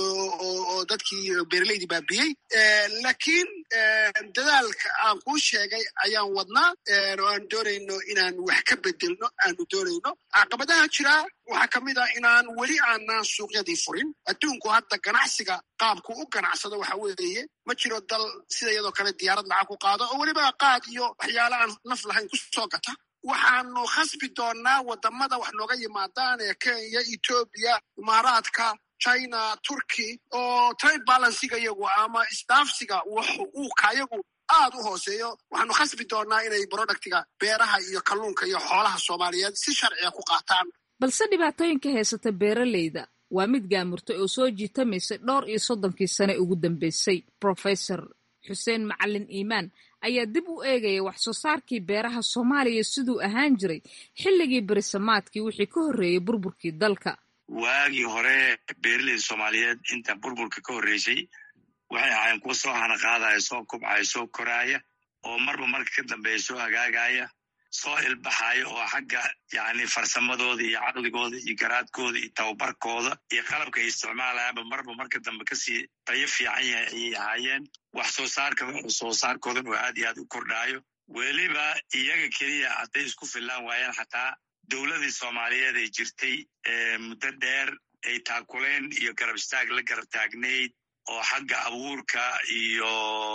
oo dadkii beeraleydii baabiyey laakiin dadaalka aan kuu sheegay ayaan wadnaa oo aan doonayno inaan wax ka bedelno aanu doonayno caqabadaha jiraa waxaa ka mid ah inaan weli aanaan suuqyadii furin adduunku hadda ganacsiga qaabku u ganacsado waxa weeye ma jiro dal sida iyadoo kale diyaarad lacag ku qaado oo weliba qaad iyo waxyaala aan naf lahayn ku soo gata waxaanu khasbi doonnaa waddamada wax nooga yimaadaan ee kenya etoobiya imaaraadka china turkey oo trade balansiga iyagu ama isdaafsiga uu kayagu aad u hooseeyo waxaanu khasbi doonnaa inay productiga beeraha iyo kalluunka iyo xoolaha soomaaliyeed si sharciga ku qaataan balse dhibaatooyinka haysata beeraleyda waa mid gaamurtay oo soo jiitamaysay dhowr iyo soddonkii sane ugu dambeysay profesor xuseen macalin iimaan ayaa dib u eegaya wax soo saarkii beeraha soomaaliya siduu ahaan jiray xilligii berisamaadkii wixii ka horreeyey burburkii dalka waagii hore beeraleyda soomaaliyeed inta burburka ka horreysay waxay ahaayeen kuwa soo hanaqaadaya soo kubcaya soo koraaya oo marba marka ka dambeeya soo hagaagaya soo ilbaxayo oo xagga yacni farsamadooda iyo caqligooda iyo garaadkooda iyo tababarkooda iyo qalabka ay isticmaalayaanba marba marka dambe kasii tayo fiican yahay ayay ahaayeen wax soo saarka soo saarkoodan oo aad iyo aad u kordhaayo weliba iyaga keliya hadday isku fillaan waayeen xataa dowladii soomaaliyeed ay jirtay muddo dheer ay taakuleen iyo garab istaag la garab taagnayd oo xagga abuurka iyo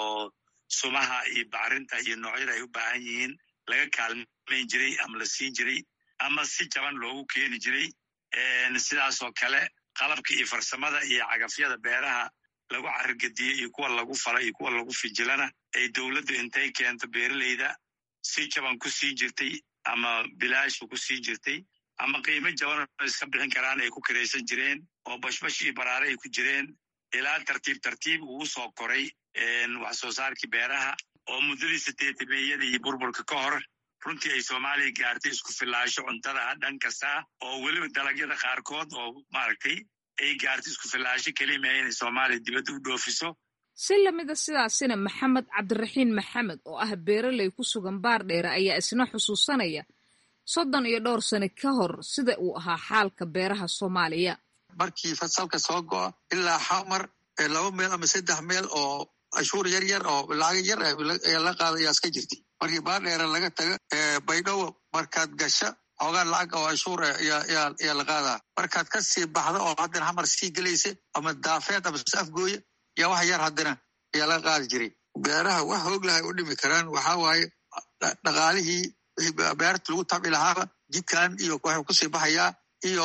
sumaha iyo bacrinta iyo noocyada ay u baahan yihiin laga kaalmayn jiray ama la siin jiray ama si jaban loogu keeni jiray sidaasoo kale qalabka iyo farsamada iyo cagafyada beeraha lagu carigediye iyo kuwa lagu fala iyo kuwa lagu fijilana ay dowladdu intay keento beeraleyda si jaban ku siin jirtay ama bilaashu ku siin jirtay ama qiimo jaban oo iska bixin karaan ay ku kiraysan jireen oo bashbash iyo baraare ay ku jireen ilaa tartiib tartiib uu soo koray wax soo saarkii beeraha oo muddadii sideetameeyada iyo burburka ka hor runtii ay soomaaliya gaartay isku filaasho cuntada dhan kasta oo weliba dalagyada qaarkood oo maaragtay ay gaartay isku filaasho kelima inay soomaaliya dibadda u dhoofiso si lamida sidaasina maxamed cabdiraxiin maxamed oo ah beeraley ku sugan baardheere ayaa isna xusuusanaya soddon iyo dhowr sane ka hor sida uu ahaa xaalka beeraha soomaaliya markii fasalka soo go'a ilaa xamar laba meel ama saddex meel oo cashuur yar yar oo lacag yar ayaa la qaada ayaa iska jirtay markii baardheere laga taga baydhabo markaad gasha xoogaa lacag oo cashuur ayaa la qaadaa markaad ka sii baxda oo haddana xamar sii gelaysa ama daafeed ama afgooya yaa wax yar haddana ayaa laga qaadi jiray beeraha wax hoog lahay u dhimi karaan waxaa waaye dhaqaalihii beerta lagu tabci lahaaba jidkan iyo waxuu kusii baxayaa iyo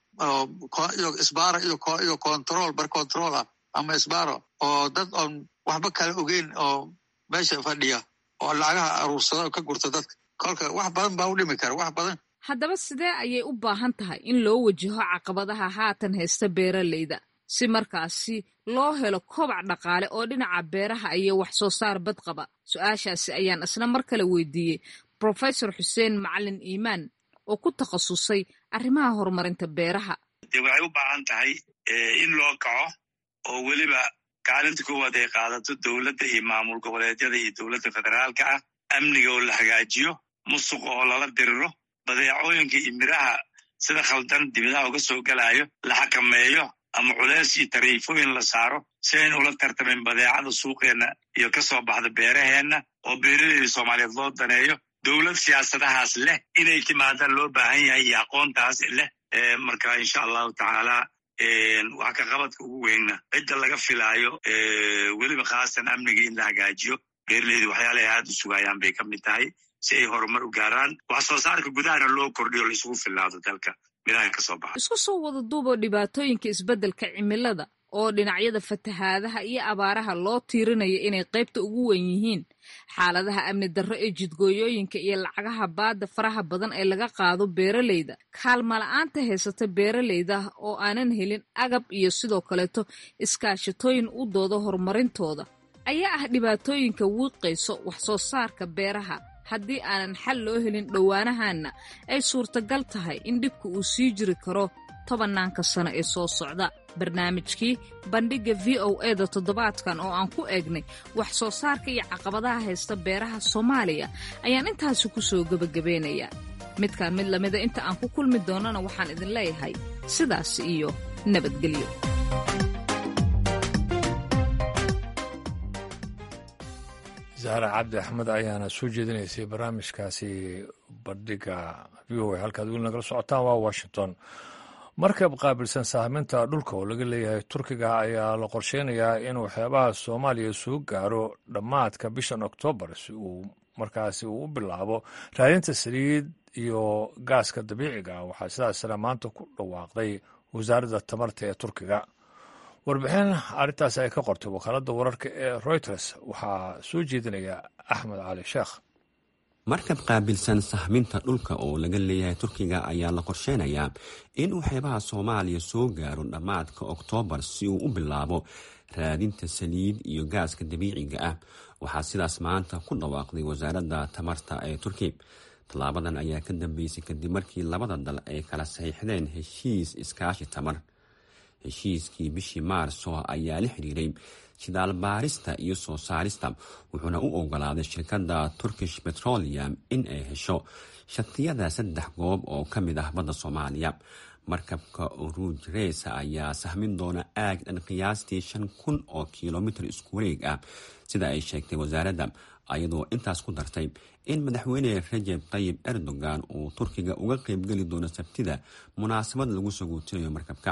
iyo isbaaro iyo control bar control ah ama isbaaro oo dad oon waxba kala ogeyn oo meesha fadhiya oo lacagaha aruursada oo ka gurta dadka kolka wax badan baa u dhimi kara wax badan haddaba sidee ayay u baahan tahay in loo wajaho caqabadaha haatan haysta beeraleyda si markaasi loo helo kobac dhaqaale oo dhinaca beeraha iyo wax soo saar badqaba su-aashaasi ayaan isna mar kale weydiiyey profesor xuseen macalin iimaan oo ku takhasusay arrimaha horumarinta beeraha de waxay u baahan tahay in loo kaco oo weliba kaalinta koowaad ay qaadato dowladda iyo maamul goboleedyada iyo dowladda federaalka ah amniga oo la hagaajiyo musuqa oo lala diriro badeecooyinka iyo miraha sida khaldan dibadaha uga soo gelayo la xakameeyo ama culeys iyo tariifooyin la saaro si ayn ula tartamin badeecada suuqeenna iyo ka soo baxda beeraheenna oo beeraleyda soomaaliyeed loo daneeyo dowlad siyaasadahaas leh inay timaadaan loo baahan yahay iyo aqoontaas leh marka insha allahu tacaala wax ka qabadka ugu weynna cidda laga filaayo weliba khaasan amniga in la hagaajiyo beeraleyda waxyaalahay aad u sugayaan bay ka mid tahay si ay horumar u gaaraan wax soo saarka gudahana loo kordhiyo laisugu filaado dalka miraha ka soo baxa isku soo wada duuboo dhibaatooyinka isbeddelka cimilada oo dhinacyada fatahaadaha iyo abaaraha loo tiirinayo inay qaybta ugu wen yihiin xaaladaha amni darro ee jidgooyooyinka iyo lacagaha baadda faraha badan ee laga qaado beeraleyda kaalmala'aanta haysata beeraleyda oo aanan helin agab iyo sidoo kaleeto iskaashatooyin u dooda horumarintooda ayaa ah dhibaatooyinka wiiqayso wax soo saarka beeraha haddii aanan xal loo helin dhowaanahanna ay suurtagal tahay in dhibka uu sii jiri karo tobannaanka sano ee soo socda barnaamijkii bandhigga v o eda toddobaadkan oo aan ku eegnay wax soo saarka iyo caqabadaha haysta beeraha soomaaliya ayaan intaasi ku soo gebagabeynayaa midkaan mid lamida inta aan ku kulmi doonana waxaan idin leeyahay sidaas iyo nabadgelyo zahra cabdi axmed ayaana soo jeedinaysay barnaamijkaasi bandhiga v o a halkaad weli nagala socotaan waa washington markab qaabilsan sahminta dhulka oo laga leeyahay turkiga ayaa la qorsheynayaa inuu xeebaha soomaaliya soo gaaro dhammaadka bishan oktoobar si uu markaasi uu u bilaabo raadinta saliid iyo gaaska dabiiciga waxaa sidaasna maanta ku dhawaaqday wasaaradda tamarta ee turkiga warbixin arrintaas ay ka qortay wakaaladda wararka ee reuters waxaa soo jeedinaya axmed cali sheekh markab qaabilsan sahminta dhulka oo laga leeyahay turkiga ayaa la qorsheynayaa inuu xeebaha soomaaliya soo gaaro dhammaadka oktoobar si uu u bilaabo raadinta saliid iyo gaaska dabiiciga ah waxaa sidaas maanta ku dhawaaqday wasaaradda tamarta ee turki tallaabadan ayaa ka dambeysay kadib markii labada dal ay kala saxiixdeen heshiis iskaashi tamar heshiiskii bishii maarso ayaa la xiriiray shidaal baarista iyo soo saarista wuxuuna u ogolaaday shirkadda turkish petroleum in ay hesho shatiyada saddex goob oo ka mid ah badda soomaaliya markabka ruuj reesa ayaa sahmin doona aag dhan qiyaastii shan kun oo kilomitir isku wareeg ah sida ay sheegtay wasaaradda ayadoo intaas ku dartay in madaxweyne rajeb tayib erdogan uu turkiga uga qeybgeli doono sabtida munaasabad lagu saguutinayo markabka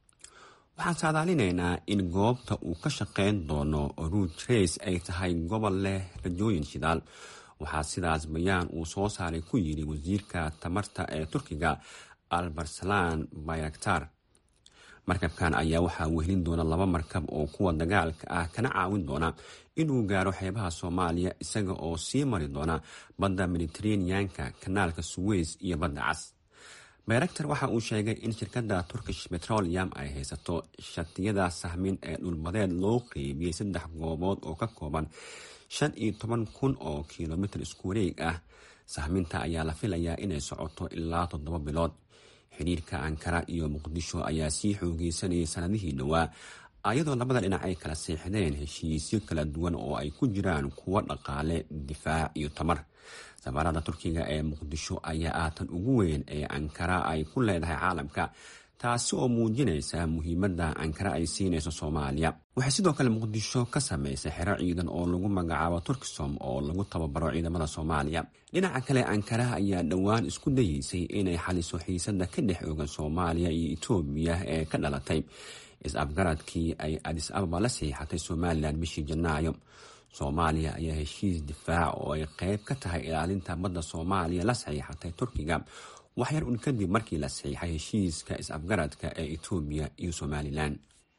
waxaan saadaalinaynaa in goobta uu ka shaqeyn doono ruuj reis ay tahay gobol leh rajooyin shidaal waxaa sidaas bayaan uu soo saaray ku yidhi wasiirka tamarta ee turkiga albarsalan bayraktar markabkan ayaa waxaa wehelin doona laba markab oo kuwa dagaalka ah kana caawin doona inuu gaaro xeebaha soomaaliya isaga oo sii mari doona badda mediteraneanka kanaalka suweys iyo badda cas bayraktar waxa uu sheegay in shirkadda turkish petroleum ay haysato shatiyada sahmin ee dhulbadeed loo qeybiyey saddex goobood oo ka kooban shan iyo toban kun oo kilomitir isku wareeg ah sahminta ayaa la filayaa inay socoto ilaa toddoba bilood xidhiirka ankara iyo muqdisho ayaa sii xoogeysanayay sanadihii dhowaa ayadoo labada dhinac ay kala seexdeen heshiisyo kala duwan oo ay ku jiraan kuwo dhaqaale difaac iyo tamar safaarada turkiga ee muqdisho ayaa aatan ugu weyn ee ankara ay ku leedahay caalamka taasi oo muujinaysa muhiimadda ankara ay siinayso soomaaliya waxay sidoo kale muqdisho ka samaysay xero ciidan oo lagu magacaabo turkisom oo lagu tababaro ciidamada soomaaliya dhinaca kale ankara ayaa dhowaan isku dayeysay inay xaliso xiisada ka dhex oogan soomaaliya iyo etoobiya ee ka dhalatay is-afgaradkii ay adis ababa la saxiixatay somalilan bishii janaayo soomaaliya ayaa heshiis difaac oo ay qeyb ka tahay ilaalinta badda soomaaliya la saxiixatay turkiga waxyar un kadib markii la saxiixay heshiiska is-afgaradka ee etoobiya iyo somalilan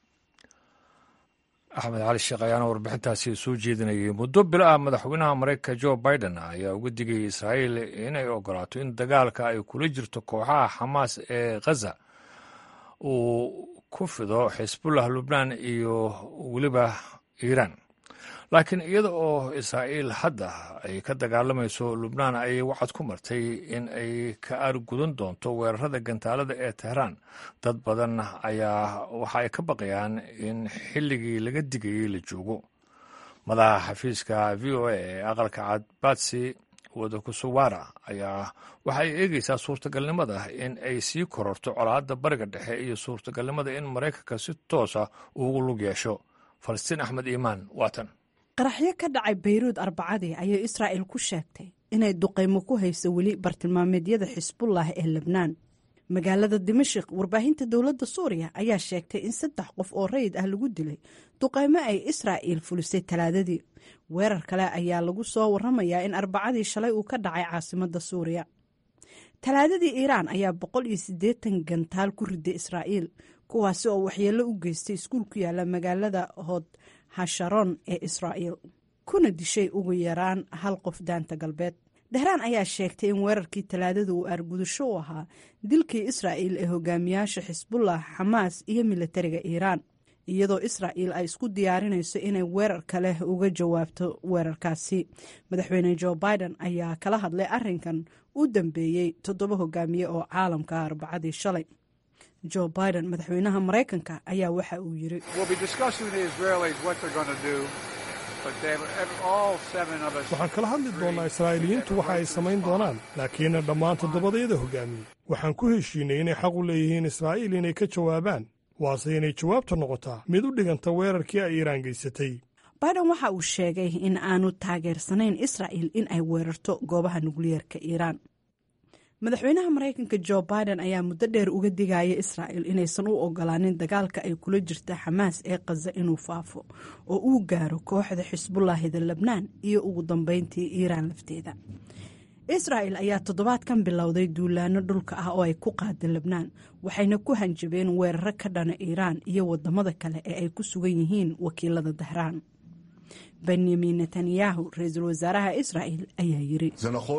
axmed cali sheekh ayaana warbixintaasi soo jeedinayay muddo bilo ah madaxweynaha mareykanka jo biden ayaa uga digayay israa'iil inay ogolaato in dagaalka ay kula jirto kooxaha xamaas ee khaza uu ku fido xisbullah lubnaan iyo weliba iiraan laakiin iyada oo israa'iil hadda ay ka dagaalamayso lubnaan ayay wacad ku martay in ay ka aargudan doonto weerarada gantaalada ee tehraan dad badan ayaa waxa ay ka baqayaan in xilligii laga digayay la joogo madaxa xafiiska v o a ee aqalka cad batsi wadakusuwara ayaa waxa ay eegeysaa suurtagalnimada in ay sii kororto colaadda bariga dhexe iyo suurtagalnimada in maraykanka si toosa ugu lug yeesho falastiin axmed iimaan waatan qaraxyo ka dhacay bayruud arbacadii ayay israa'il ku sheegtay inay duqaymo ku hayso weli bartilmaameedyada xisbullah ee lebnaan magaalada dimashik warbaahinta dowladda suuriya ayaa sheegtay in saddex qof oo rayid ah lagu dilay duqaymo ay israa'iil fulisay talaadadii weerar kale ayaa lagu soo waramayaa in arbacadii shalay uu ka dhacay caasimadda suuriya talaadadii iiraan ayaa boqol iyo siddeetan gantaal ku riday israa'iil kuwaasi oo waxyeello u geystay iskuul ku yaala magaalada hood hasharon ee israa'iil kuna dishay ugu yaraan hal qof daanta galbeed dahraan ayaa sheegtay in weerarkii talaadada uu aargudasho u ahaa dilkii israa'iil ee hogaamiyaasha xisbullah xamaas iyo militariga iiraan iyadoo israa'iil ay isku diyaarinayso inay weerar kale uga jawaabto weerarkaasi madaxweyne jo biden ayaa kala hadlay arrinkan u dambeeyey toddoba hogaamiye oo caalamka arbacadii shalay jo biden madaxweynaha maraykanka ayaa waxa uu yiri waxaan kala hadli doonnaa israa'iiliyiintu waxa ay samayn doonaan laakiin dhammaan toddobadayada hogaamiye waxaan ku heshiinay inay xaq u leeyihiin israa'iil inay ka jawaabaan waase inay jawaabta noqotaa mid u dhiganta weerarkii ay iiraan geysatay biden waxa uu sheegay in aanu taageersanayn israa'il in ay weerarto goobaha nukliyeerka iiraan madaxweynaha maraykanka jo biden ayaa muddo dheer uga digaya israa'il inaysan u ogolaanin dagaalka ay kula jirta xamaas ee khaza inuu faafo oo uu gaaro kooxda xisbullaahida lebnaan iyo ugu dambeyntii iiraan lafteeda israa'il ayaa toddobaadkan bilowday duulaano dhulka ah oo ay ku qaada lebnaan waxayna ku hanjabeen weeraro ka dhana iiraan iyo wadamada kale ee ay ku sugan yihiin wakiilada dahraan benyamin netanyahu ra-iisul wasaaraha israa'il ayaa yiri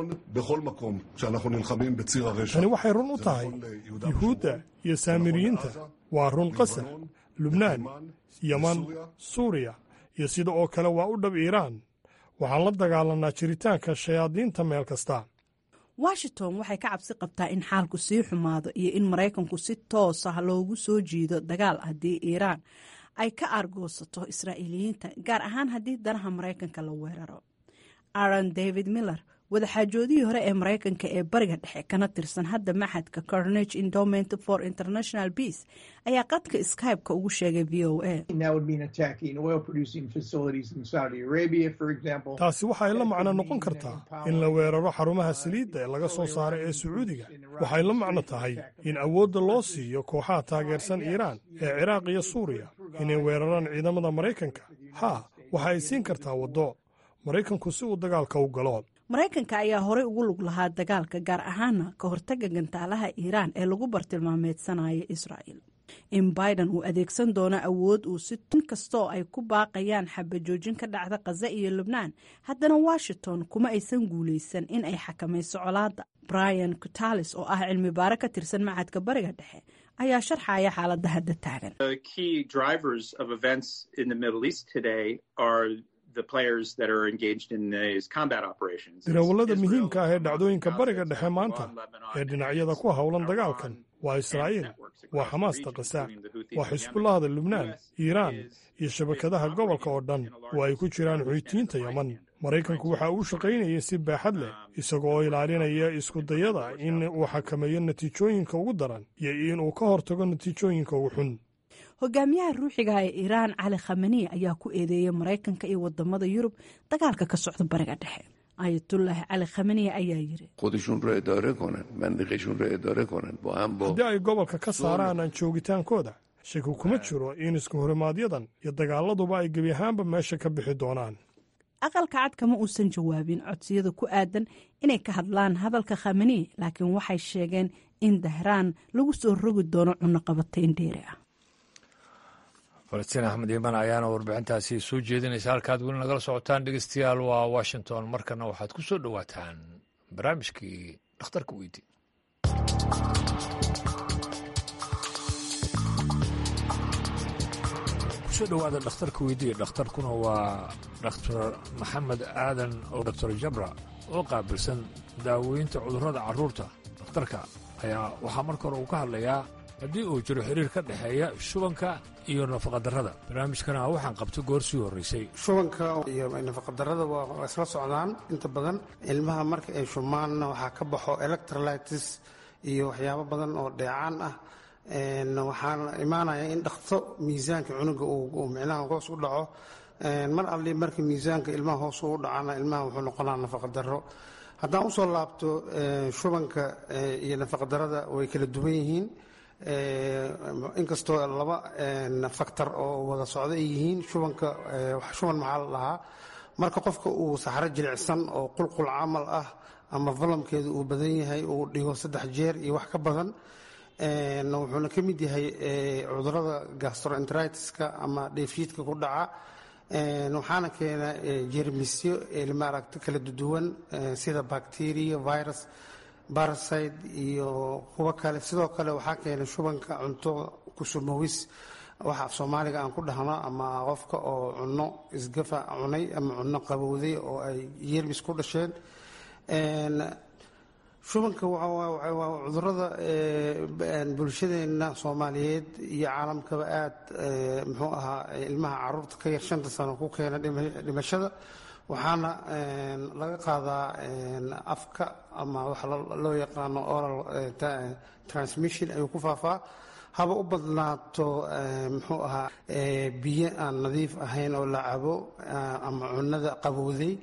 tani waxay run u tahay yuhuudda iyo saamiriyiinta waa run qasar lubnaan yeman suuriya iyo sida oo kale waa u dhab iiraan waxaan la dagaalanaa jiritaanka shayaadiinta meel kasta washington waxay ka cabsi qabtaa in xaalku sii xumaado iyo in maraykanku si toos ah loogu soo jiido dagaal haddii iiraan ay ka aargoosato israa'iiliyiinta gaar ahaan haddii danaha maraykanka la weeraro aron david miller wadaxaajoodihii hore ee maraykanka ee bariga dhexe kana tirsan hadda maxadka carnage endowment for international peace ayaa qadka skybe-ka ugu sheegay v o a taasi waxay la macno noqon kartaa in la weeraro xarumaha saliidda ee laga soo saaray ee sacuudiga waxay la macno tahay in awoodda loo siiyo kooxaha taageersan iiraan ee ciraaq iyo suuriya inay weeraraan ciidamada maraykanka haa waxa ay siin kartaa waddo maraykanku si uu dagaalka u galo maraykanka ayaa horey ugu lug lahaa dagaalka gaar ahaana ka hortaga gantaalaha iiraan ee lagu bartilmaameedsanayo israa'il in biden uu adeegsan doono awood uu si tun kastoo ay ku baaqayaan xabajoojin ka dhacda khaza iyo lubnaan haddana washington kuma aysan guulaysan in ay xakamayso colaadda brian cutalis oo ah cilmi baare ka tirsan macadka bariga dhexe ayaa sharxaya xaaladda hadda taagan dirawallada muhiimka ah ee dhacdooyinka bariga dhexe maanta ee dhinacyada ku howlan dagaalkan waa israa'iil waa xamaasta kasa waa xisbullahda lubnaan iiraan iyo shabakadaha gobolka oo dhan oo ay ku jiraan xuutiyiinta yeman maraykanku waxa uu shaqaynayay si baaxad leh isaga oo ilaalinaya iskudayada in uu xakameeyo natiijooyinka ugu daran iyo inuu ka hortago natiijooyinka ugu xun hogaamiyaha ruuxiga ee iiraan cali khamani ayaa ku eedeeyay maraykanka iyo wadamada yurub dagaalka ka socda bariga dhexe ayatullaahi cali khamani ayaa yiri haddii ay gobolka ka saaraan aan joogitaankooda shaki kuma jiro in isku horimaaadyadan iyo dagaaladuba ay gebi ahaanba meesha ka bixi doonaan aqalka cad kama uusan jawaabin codsiyada ku aadan inay ka hadlaan hadalka khamani laakiin waxay sheegeen in dahraan lagu soo rogi doono cunaqabatayn dheeri ah falastiin axmed iiman ayaana warbixintaasi soo jeedinaysa halkaad weli nagala socotaan dhegeystayaal waa washington markana waxaad ku soo dhowaataan barnaamijkii dhakhtarka weydi kusoo dhowaada dhakhtarka weydiye dhakhtarkuna waa dhakhtar maxamed aadan oo doctor jabra oo qaabilsan daaweynta cudurrada carruurta dhakhtarka ayaa waxaa marka hore uu ka hadlayaa haddii uu jiro xiriir ka dhexeeya shubanka iyo nafaqadarrada barnaamijkana waxaan qabtay goor sii horraysay shubanka iyo nafaqadarrada waa isla socdaan inta badan ilmaha marka ay shumaanna waxaa ka baxo electrolytis iyo waxyaabo badan oo dheecaan ah waxaana imaanaya in dhakto miisaanka cunuga uu micnaha hoos u dhaco mar alli marka miisaanka ilmaha hoos u dhacana ilmaha wuxuu noqonaa nafaqadarro haddaan usoo laabto shubanka iyo nafaqadarrada way kala duwan yihiin inkastoo laba faktor oo wada socdo ay yihiin shubanka shuban maxaa la dhahaa marka qofka uu saxro jilicsan oo qulqul camal ah ama valamkeedu uu badan yahay uu dhigo saddex jeer iyo wax ka badan wuxuuna ka mid yahay cudurada gastroenteritiska ama dheefshiidka ku dhaca waxaana keena jermisyo maaragta kala duwan sida bacteria virus baraside iyo kuwo kale sidoo kale waxaa keena shubanka cunto kusumawis waxa af soomaaliga aan ku dhahno ama qofka oo cunno isgafa cunay ama cunno qabowday oo ay yermis ku dhasheen shubanka waa cudurada bulshadeena soomaaliyeed iyo caalamkaba aada muxuu ahaa ilmaha caruurta ka yar shanta sano ku keena dhimashada waxaana laga qaadaa afka ama waxa loo yaqaano oral transmission ayuu ku faafaa haba u badnaato muxuu ahaa biyo aan nadiif ahayn oo la cabo ama cunada qabowday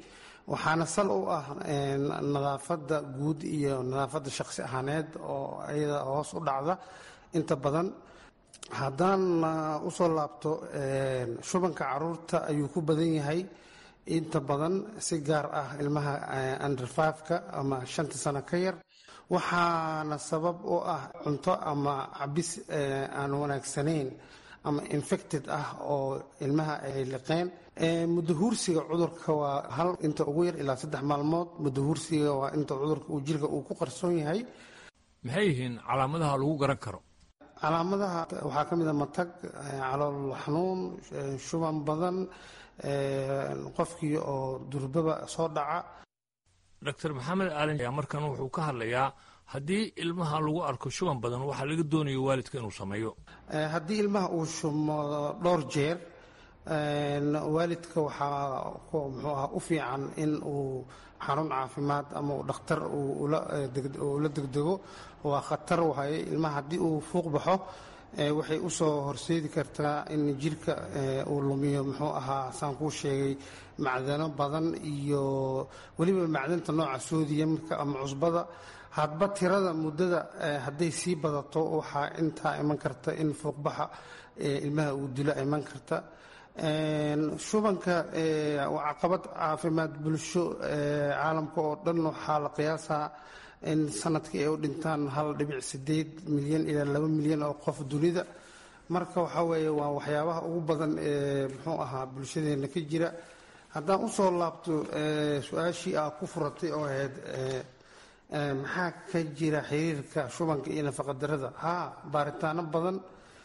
waxaana sal u ah nadaafadda guud iyo nadaafadda shaqsi ahaaneed oo iyada hoos u dhacda inta badan haddaan usoo laabto shubanka caruurta ayuu ku badan yahay inta badan si gaar ah ilmaha under fiveka ama shanta sano ka yar waxaana sabab u ah cunto ama cabis aan wanaagsanayn ama infected ah oo ilmaha ay liqeen mudahuursiga cudurka waa hal inta ugu yar ilaa saddex maalmood mudahuursiga waa inta cudurka uu jirka uu ku qarsoon yahay maxay yihiin calaamadaha lagu garan karo calaamadaha waxaa ka mid a matag calool xanuun shuban badan qofkii oo durbaba soo dhaca doctor maxamed aalin ayaa markan wuxuu ka hadlayaa haddii ilmaha lagu arko shuban badan waxaa laga doonayo waalidka inuu sameeyo haddii ilmaha uu shumo dhowr jeer waalidka waxaa muxuu aha u fiican in uu xarun caafimaad ama uu dhakhtar ula degdego waa khatar wahay ilmaha haddii uu fuuq baxo waxay u soo horseedi kartaa in jirka uu lumiyo muxuu ahaa saan kuu sheegay macdano badan iyo weliba macdanta nooca soodiyamka ama cusbada hadba tirada muddada hadday sii badato waxaa intaa iman karta in fuuqbaxa ilmaha uu dilo iman karta shubanka waa caqabad caafimaad bulsho caalamka oo dhan waxaa la qiyaasaa in sanadkii ay u dhintaan hal dhibic sideed milyan ilaa laba milyan oo qof dunida marka waxaa weeye waa waxyaabaha ugu badan ee muxuu ahaa bulshadeena ka jira haddaan usoo laabto su-aashii aa ku furatay oo ahayd maxaa ka jira xiriirka shubanka iyo nafaqadarada haa baaritaano badan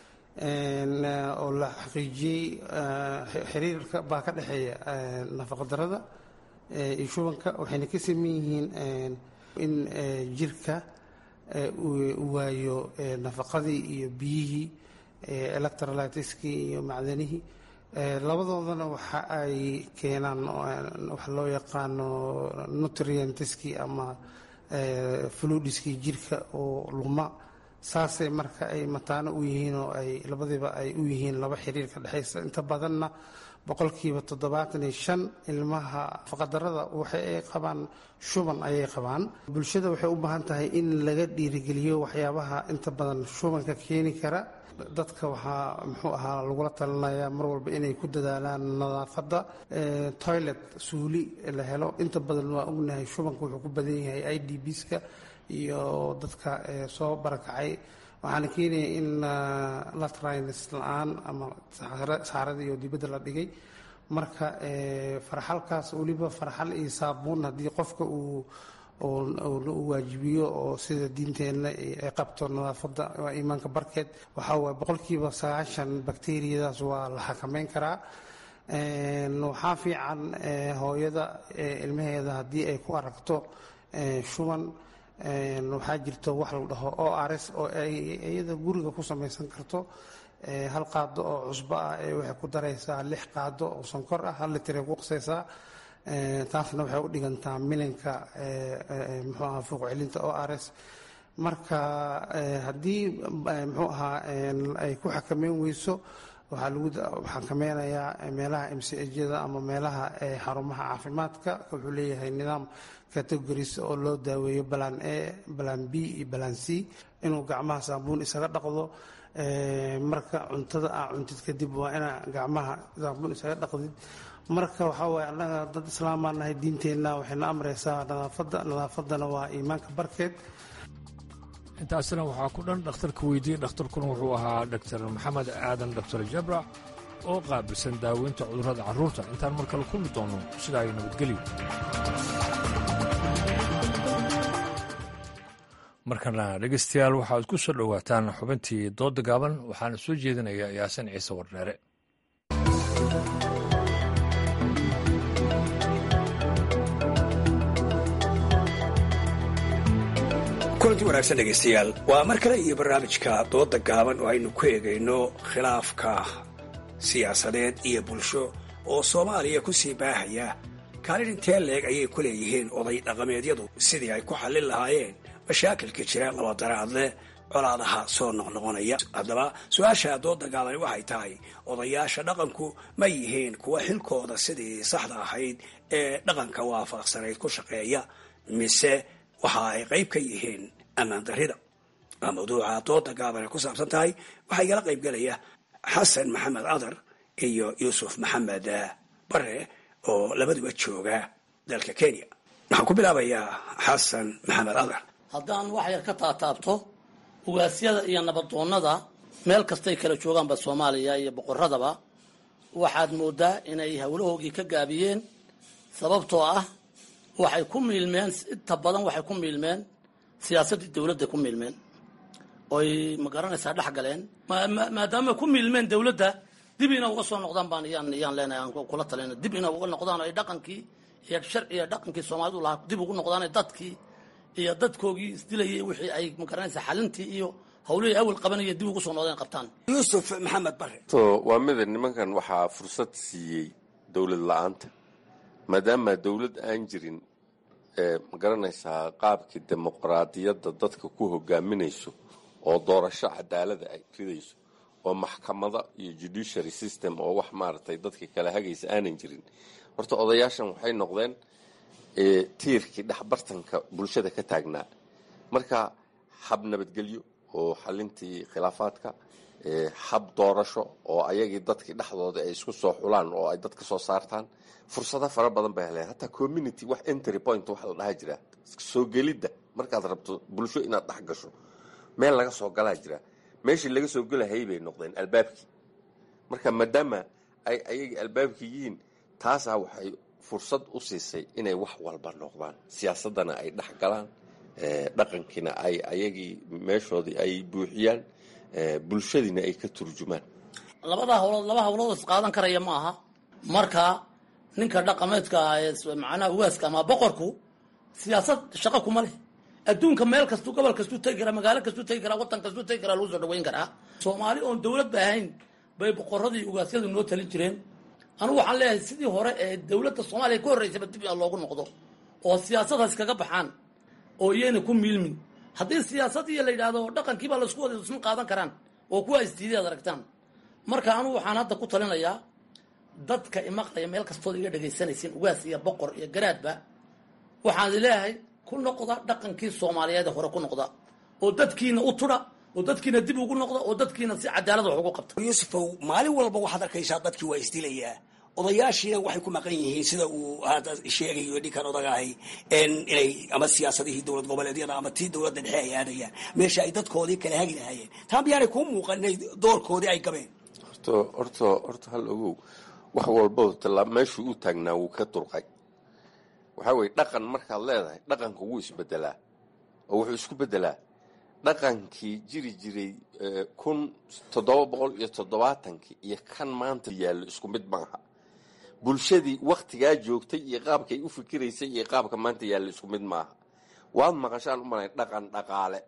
oo la xaqiijiyey xiriirka baa ka dhexeeya nafaqadarada iyo shubanka waxayna ka saman yihiin in jirka uu waayo nafaqadii iyo biyihii electrolytiskii iyo macdanihii labadoodana waxa ay keenaan waxa loo yaqaano nutrientiskii ama fludiskii jirka oo luma saasay marka ay mataano u yihiin oo ay labadiiba ay u yihiin laba xiriir ka dhexaysa inta badanna boqolkiiba toddobaatan iyo shan ilmaha nafaqadarada waxay ay qabaan shuban ayay qabaan bulshada waxay u baahan tahay in laga dhiirigeliyo waxyaabaha inta badan shubanka keeni kara dadka waxaa muxuu ahaa lagula talinayaa mar walba inay ku dadaalaan nadaafadda toilet suuli la helo inta badan waa ognahay shubanka wuxuu ku badan yahay i d bska iyo dadka soo barakacay waxaana keenaya in latrines la-aan ama saxaradii iyo dibadda la dhigay marka farxalkaas weliba farxal iyo saabuun haddii qofka uu u waajibiyo oo sida diinteenna ay qabto nadaafadda waa iimaanka barkeed waxaa waay boqolkiiba sagaashan bakteriyadaas waa la xakameyn karaa waxaa fiican hooyada ilmaheeda haddii ay ku aragto shuban waxaa jirto wax la dhaho o rs oo ay iyada guriga ku samaysan karto hal qaado oo cusbo ah ee waxay ku daraysaa lix qaado oo sonkor ah hal litir ay ku qasaysaa taasna waxay u dhigantaa milinka muxuu ahaa fuuq celinta o rs marka haddii muxuu ahaa ay ku xakameyn weyso waxaa lagu xakameynayaa meelaha mcjada ama meelaha xarumaha caafimaadka wuxuu leeyahay nidaam categories oo loo daaweeyo balan a balan b iyo balan c inuu gacmaha saabuun isaga dhaqdo marka cuntada aa cuntid kadib waa inaa gacmaha saabuun isaga dhaqdid marka waxaa waaye annaga dad islaamaa nahay diinteenna waxayna amraysaa nadaafadda nadaafadana waa iimaanka barkeed intaasina waxaa ku dhan dhakhtarka weydiiyey dhakhtarkuna wuxuu ahaa dr maxamed aadan dr jabrac oo qaabilsan daaweynta cudurrada carruurta intaan mar kale kulmi doono sidaa ay nabadgelyo markana dhegeystayaal waxaad ku soo dhowaataan xubintii doodda gaaban waxaana soo jeedinaya yaasin ciise wardheere kulanti wanaagsan dhegaystayaal waa mar kale iyo barnaamijka dooda gaaban oo aynu ku eegayno khilaafka siyaasadeed iyo bulsho oo soomaaliya ku sii baahaya kaalin intee leeg ayay ku leeyihiin oday dhaqameedyadu sidii ay ku xallin lahaayeen mashaakilka jira labadaraadle colaadaha soo noqnoqonaya haddaba su-aasha dooda gaabani waxay tahay odayaasha dhaqanku ma yihiin kuwa xilkooda sidii saxda ahayd ee dhaqanka waafaqsanayd ku shaqeeya mise waxa ay qayb ka yihiin ammaan darrida waa mawduuca dooda gaabani ku saabsan tahay waxaa igala qayb gelaya xasan maxamed adar iyo yuusuf maxamed bare oo labaduba jooga dalka kenya waxaan ku bilaabayaa xasan maxamed adar haddaan wax yar ka taataabto ugaasyada iyo nabadoonnada meel kastay kala joogaanba soomaaliya iyo boqoradaba waxaad moodaa inay howlahoogii ka gaabiyeen sababtoo ah waxay ku miilmeen inta badan waxay ku miilmeen siyaasaddii dowladda ku miilmeen oy ma garanaysaa dhex galeen maadaama ku miilmeen dowladda dib ina uga soo noqdaan baan iyaan iyaan leenahay aan kula talina dib ina uga noqdaan ay dhaqankii iyo sharci iyo dhaqankii soomaalidu lahaa dib ugu noqdaan dadkii iyo dadkoogii isdilayay wixii ay ma garanaysaa xalintii iyo hawlihii awal qabanaya dib ugu soo noqdeen qabtaan yuusuf maxamed bare to waa mida nimankan waxaa fursad siiyey dowlad la-aanta maadaama dowlad aan jirin ma garanaysaa qaabkii dimuqraadiyadda dadka ku hogaaminayso oo doorasho cadaalada ay ridayso oo maxkamada iyo judiciary system oo wax maaragtay dadka kala hagaysa aanan jirin horta odayaashan waxay noqdeen tiirkii dhexbartanka bulshada ka taagnaa marka hab nabadgelyo oo xalintii khilaafaadka hab doorasho oo ayagii dadkii dhexdooda ay isku soo xulaan oo ay dadka soo saartaan fursado fara badan bay heleen hataa community wax entry point waxa la dhaha jira soo gelidda markaad rabto bulsho inaad dhex gasho meel laga soo galaa jira meeshii laga soo gelahayay bay noqdeen albaabkii marka maadaama ay ayagii albaabkii yihiin taasaa waxay fursad u siisay inay wax walba noqdaan siyaasaddana ay dhex galaan dhaqankiina ay ayagii meeshoodii ay buuxiyaan bulshadiina ay ka turjumaan labada hawlood laba hawlood is qaadan karaya ma aha marka ninka dhaqameedka ah ee macnaha ugaaska ama boqorku siyaasad shaqo kuma leh adduunka meel kastuu gobol kastuu tegi karaa magaalo kastuu tegi karaa waddan kastuu tegi karaa lagu soo dhaweyn karaa soomaali oon dowlad ba ahayn bay boqoradii ugaasyadu noo talin jireen anugu waxaan leeyahay sidii hore ee dowladda soomaaliya ka horreysaba dib in loogu noqdo oo siyaasadaas kaga baxaan oo iyayna ku miilmin haddii siyaasadii la yidhaahdo dhaqankiibaa laisku wada isma qaadan karaan oo kuwa istiidi ad aragtaan marka anugu waxaan hadda ku talinayaa dadka imaqlaya meel kastood iga dhegaysanaysiin ugaas iyo boqor iyo garaadba waxaan leeyahay ku noqda dhaqankii soomaaliyeed hore ku noqda oo dadkiina u tudha oo dadkiina dib ugu noqda oo dadkiina si cadaalad wax ugu qabta yuusufow maalin walba waxaad arkaysaa dadkii waa isdilayaa odayaashiina waxay ku maqan yihiin sida uu hadda sheegayo ninkan odagahay inay ama siyaasadihii dowlad goboleedyada ama tii dowladda dhexe ay aadayaan meesha ay dadkoodii kala hagi lahaayeen taa miyaanay kuu muuqan inay doorkoodii ay gabeen horto horto horta hal ogow wax walba tala meeshuu u taagnaa wuu ka durqay waxaa weye dhaqan markaad leedahay dhaqanka wuu isbedelaa oo wuxuu isku bedelaa dhaqankii jiri jiray kun toddoba boqol iyo toddobaatankii iyo kan maanta yaallo isku mid maaha bulshadii waktigaa joogtay iyo qaabkay u fikiraysay iyo qaabka maanta yaallo isku mid maaha waad maqashaan u malay dhaqan dhaqaale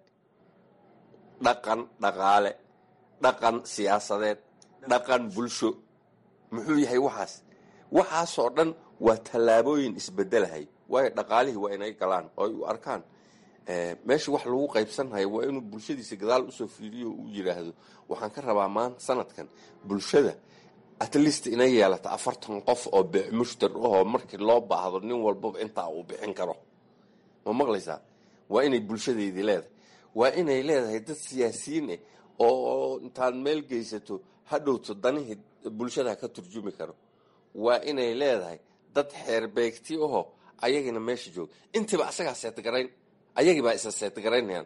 dhaqan dhaqaale dhaqan siyaasadeed dhaqan bulsho muxuu yahay waxaas waxaasoo dhan waa tallaabooyin isbedelahay waayo dhaqaalihii waa inay galaan oo ay u arkaan meesha wax lagu qaybsanhayo waa inuu bulshadiisa gadaal usoo fiiriyo o u yidhaahdo waxaan ka rabaa maanta sanadkan bulshada at least inay yeelata afartan qof oo mushtar ahoo markii loo baahdo nin walbaba intaa uu bixin karo ma maqlaysaa waa inay bulshadeydii leedahay waa inay leedahay dad siyaasiyiin ah oo intaad meel geysato hadhowto danihii bulshada ka turjumi karo waa inay leedahay dad xeerbeegti ahoo ayagina meesha jooga intiiba asagaa seetgarayn ayagibaa isa seetgaraynayaan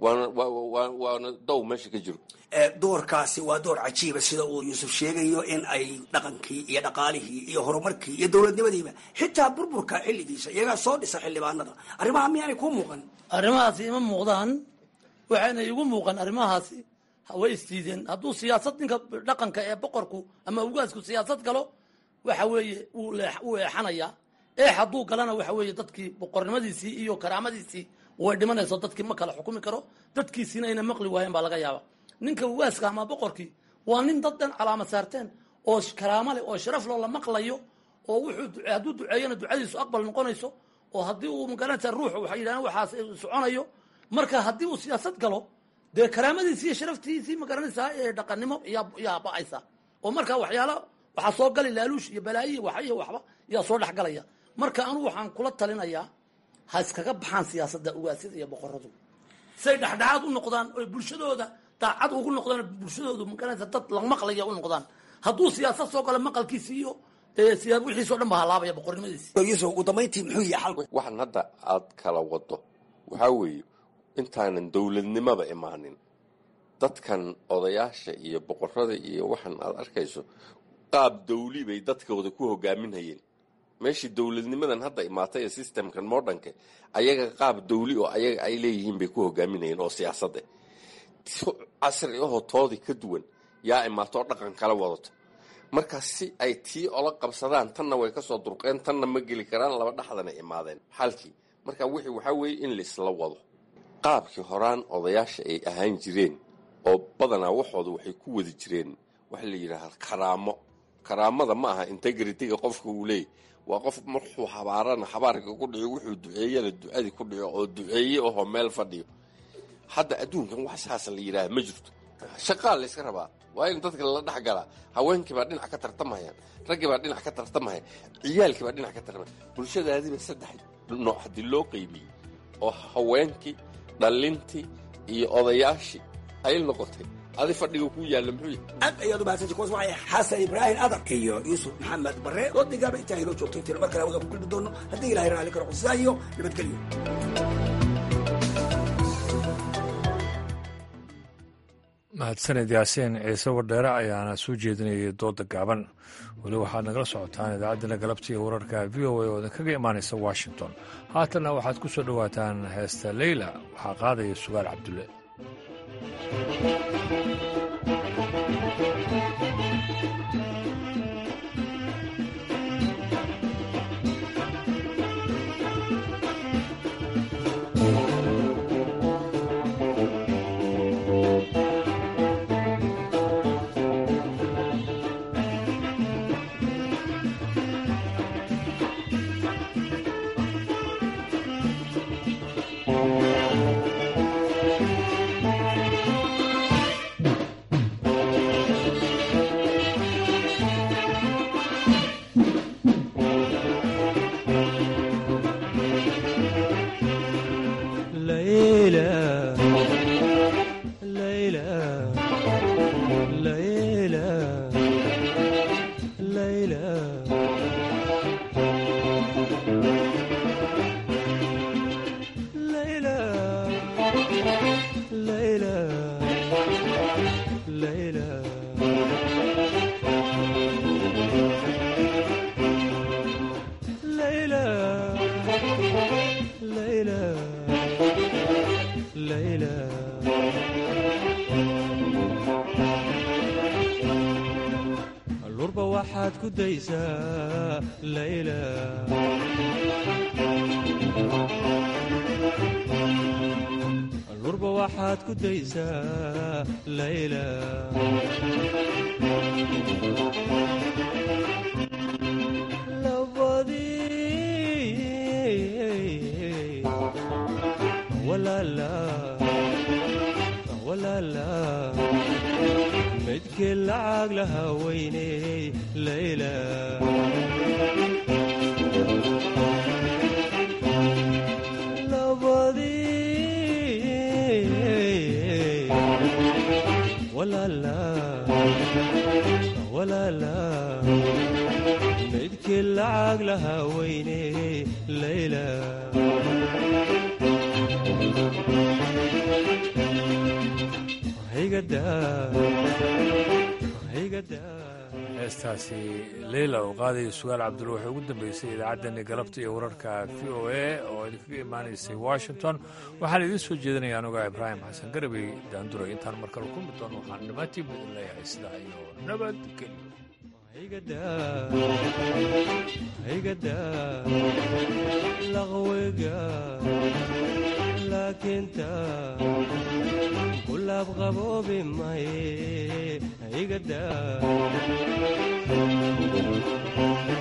waana dow meesha ka jiro doorkaasi waa door cajiiba sida uu yuusuf sheegayo in ay dhaqankii iyo dhaqaalihii iyo horumarkii iyo dowladnimadiiba xitaa burburka xilligiisa iyagaa soo dhisa xildhibaanada arrimaha miyaanay kuu muuqan arrimahaasi ima muuqdaan waxayna igu muuqan arrimahaasi way isdiideen hadduu siyaasad ninka dhaqanka ee boqorku ama ugaasku siyaasad galo waxa weeye wuu eexanayaa eex hadduu galana waxa weeye dadkii boqornimadiisii iyo karaamadiisii way dhimanayso dadkii ma kala xukumi karo dadkiisiina ayna maqli waayeen baa laga yaaba ninka ugaaska ama boqorkii waa nin dad dhan calaama saarteen oo karaamo leh oo sharaf loo la maqlayo oo wuxuu hadduu duceeyana ducadiisu aqbal noqonayso oo haddii uu magaranaysa ruux waxay yidhahdeen waxaas soconayo marka haddii uu siyaasad galo dee karaamadiisi iyo sharaftiisii magaranaysaa ee dhaqannimo yaa ba'aysa oo markaa waxyaala waxaa soo gali laaluush iyo balaayi wax iyo waxba yaa soo dhex galaya marka anugu waxaan kula talinayaa ha iskaga baxaan siyaasadda ugaasyada iyo boqoradu say dhexdhexaad u noqdaan oy bulshadooda daacad ugu noqdaan bulshadoodu magaranaysa dad lamaqlaya u noqdaan hadduu siyaasad soo galo maqalkiisi iyo dee wixiisoo dhan ba halaabaya boqornimadiisi ugu dambayntii muxuu yahay xalku waxaan hadda aad kala wado waxaa weeye intaanan dowladnimada imaanin dadkan odayaasha iyo boqorada iyo waxaan aad arkayso qaab dawli bay dadkooda ku hogaaminhayeen meeshii dowladnimadan hadda imaatay ee systemkan modernka ayaga qaab dawli oo ayaga ay leeyihiin bay ku hogaaminayeen oo siyaasadda casri ahoo toodii ka duwan yaa imaato oo dhaqan kala wadato marka si ay tii ola qabsadaan tanna way kasoo durqeen tanna ma geli karaan laba dhexdana imaadeen xalkii marka wixii waxaa weeye in laisla wado qaabkii horaan odayaasha ay ahaan jireen oo badanaa waxooda waxay ku wadi jireen waxa la yidhaahaa karaamo karaamada ma aha integritiga qofka uu leeyay waa qof markuu habaarana habaarka ku dhico wuxuu duceeyana ducadii ku dhico oo duceeye ahoo meel fadhiyo hadda adduunkan wax saas la yidhaaha ma jirto shaqaa la yska rabaa waa in dadka lala dhex galaa haweenkii baa dhinac ka tartamahayaan raggii baa dhinac ka tartamahaya ciyaalkii baa dhinac ka tartamaya bulshadaadiiba saddex nooc haddii loo qeybiyey oo haweenkii dhallintii iyo odayaashii ay noqotay adi fadhiga ku yaalla muxuu yahay aad ayaad umahadsantay kuwaas waxay xasan ibraahim adar iyo yuusuf maxamed barre doodigaaba intaa inoo joogto intiina mar kale wadan ku kulmi doono haddii ilahay raalli karo qusisaa iyo nabadgelyo mahadsaned yaasiin ciise wardheere ayaana soo jeedinayay dooda gaaban weli waxaad nagala socotaan idaacaddana galabta iyo wararka v o a oo idinkaga imaanaysa washington haatanna waxaad ku soo dhowaataan heesta leyla waxaa qaadaya sugaal cabdulle lurba waxaad ku daysaa layla lurba waxaad ku daysaa layla labadii walaala walaala midkii lacag lahaa weyney layla labadii walaala walaala midkii lacag lahaa weyney layla heestaasi leyla oo qaadaya sugaal cabdulle waxay ugu dambeysay idaacaddani galabta iyo wararka v o a oo idinkaga imaanaysay washington waxaan idiin soo jeedinaya anuga ibraahim xasan garabey daanduray intaan mar kale kulmi doono waxaan dhammaantiinba idin leeyahay sidaa iyo laqwiga laakiinta kulaab qaboobi maye igada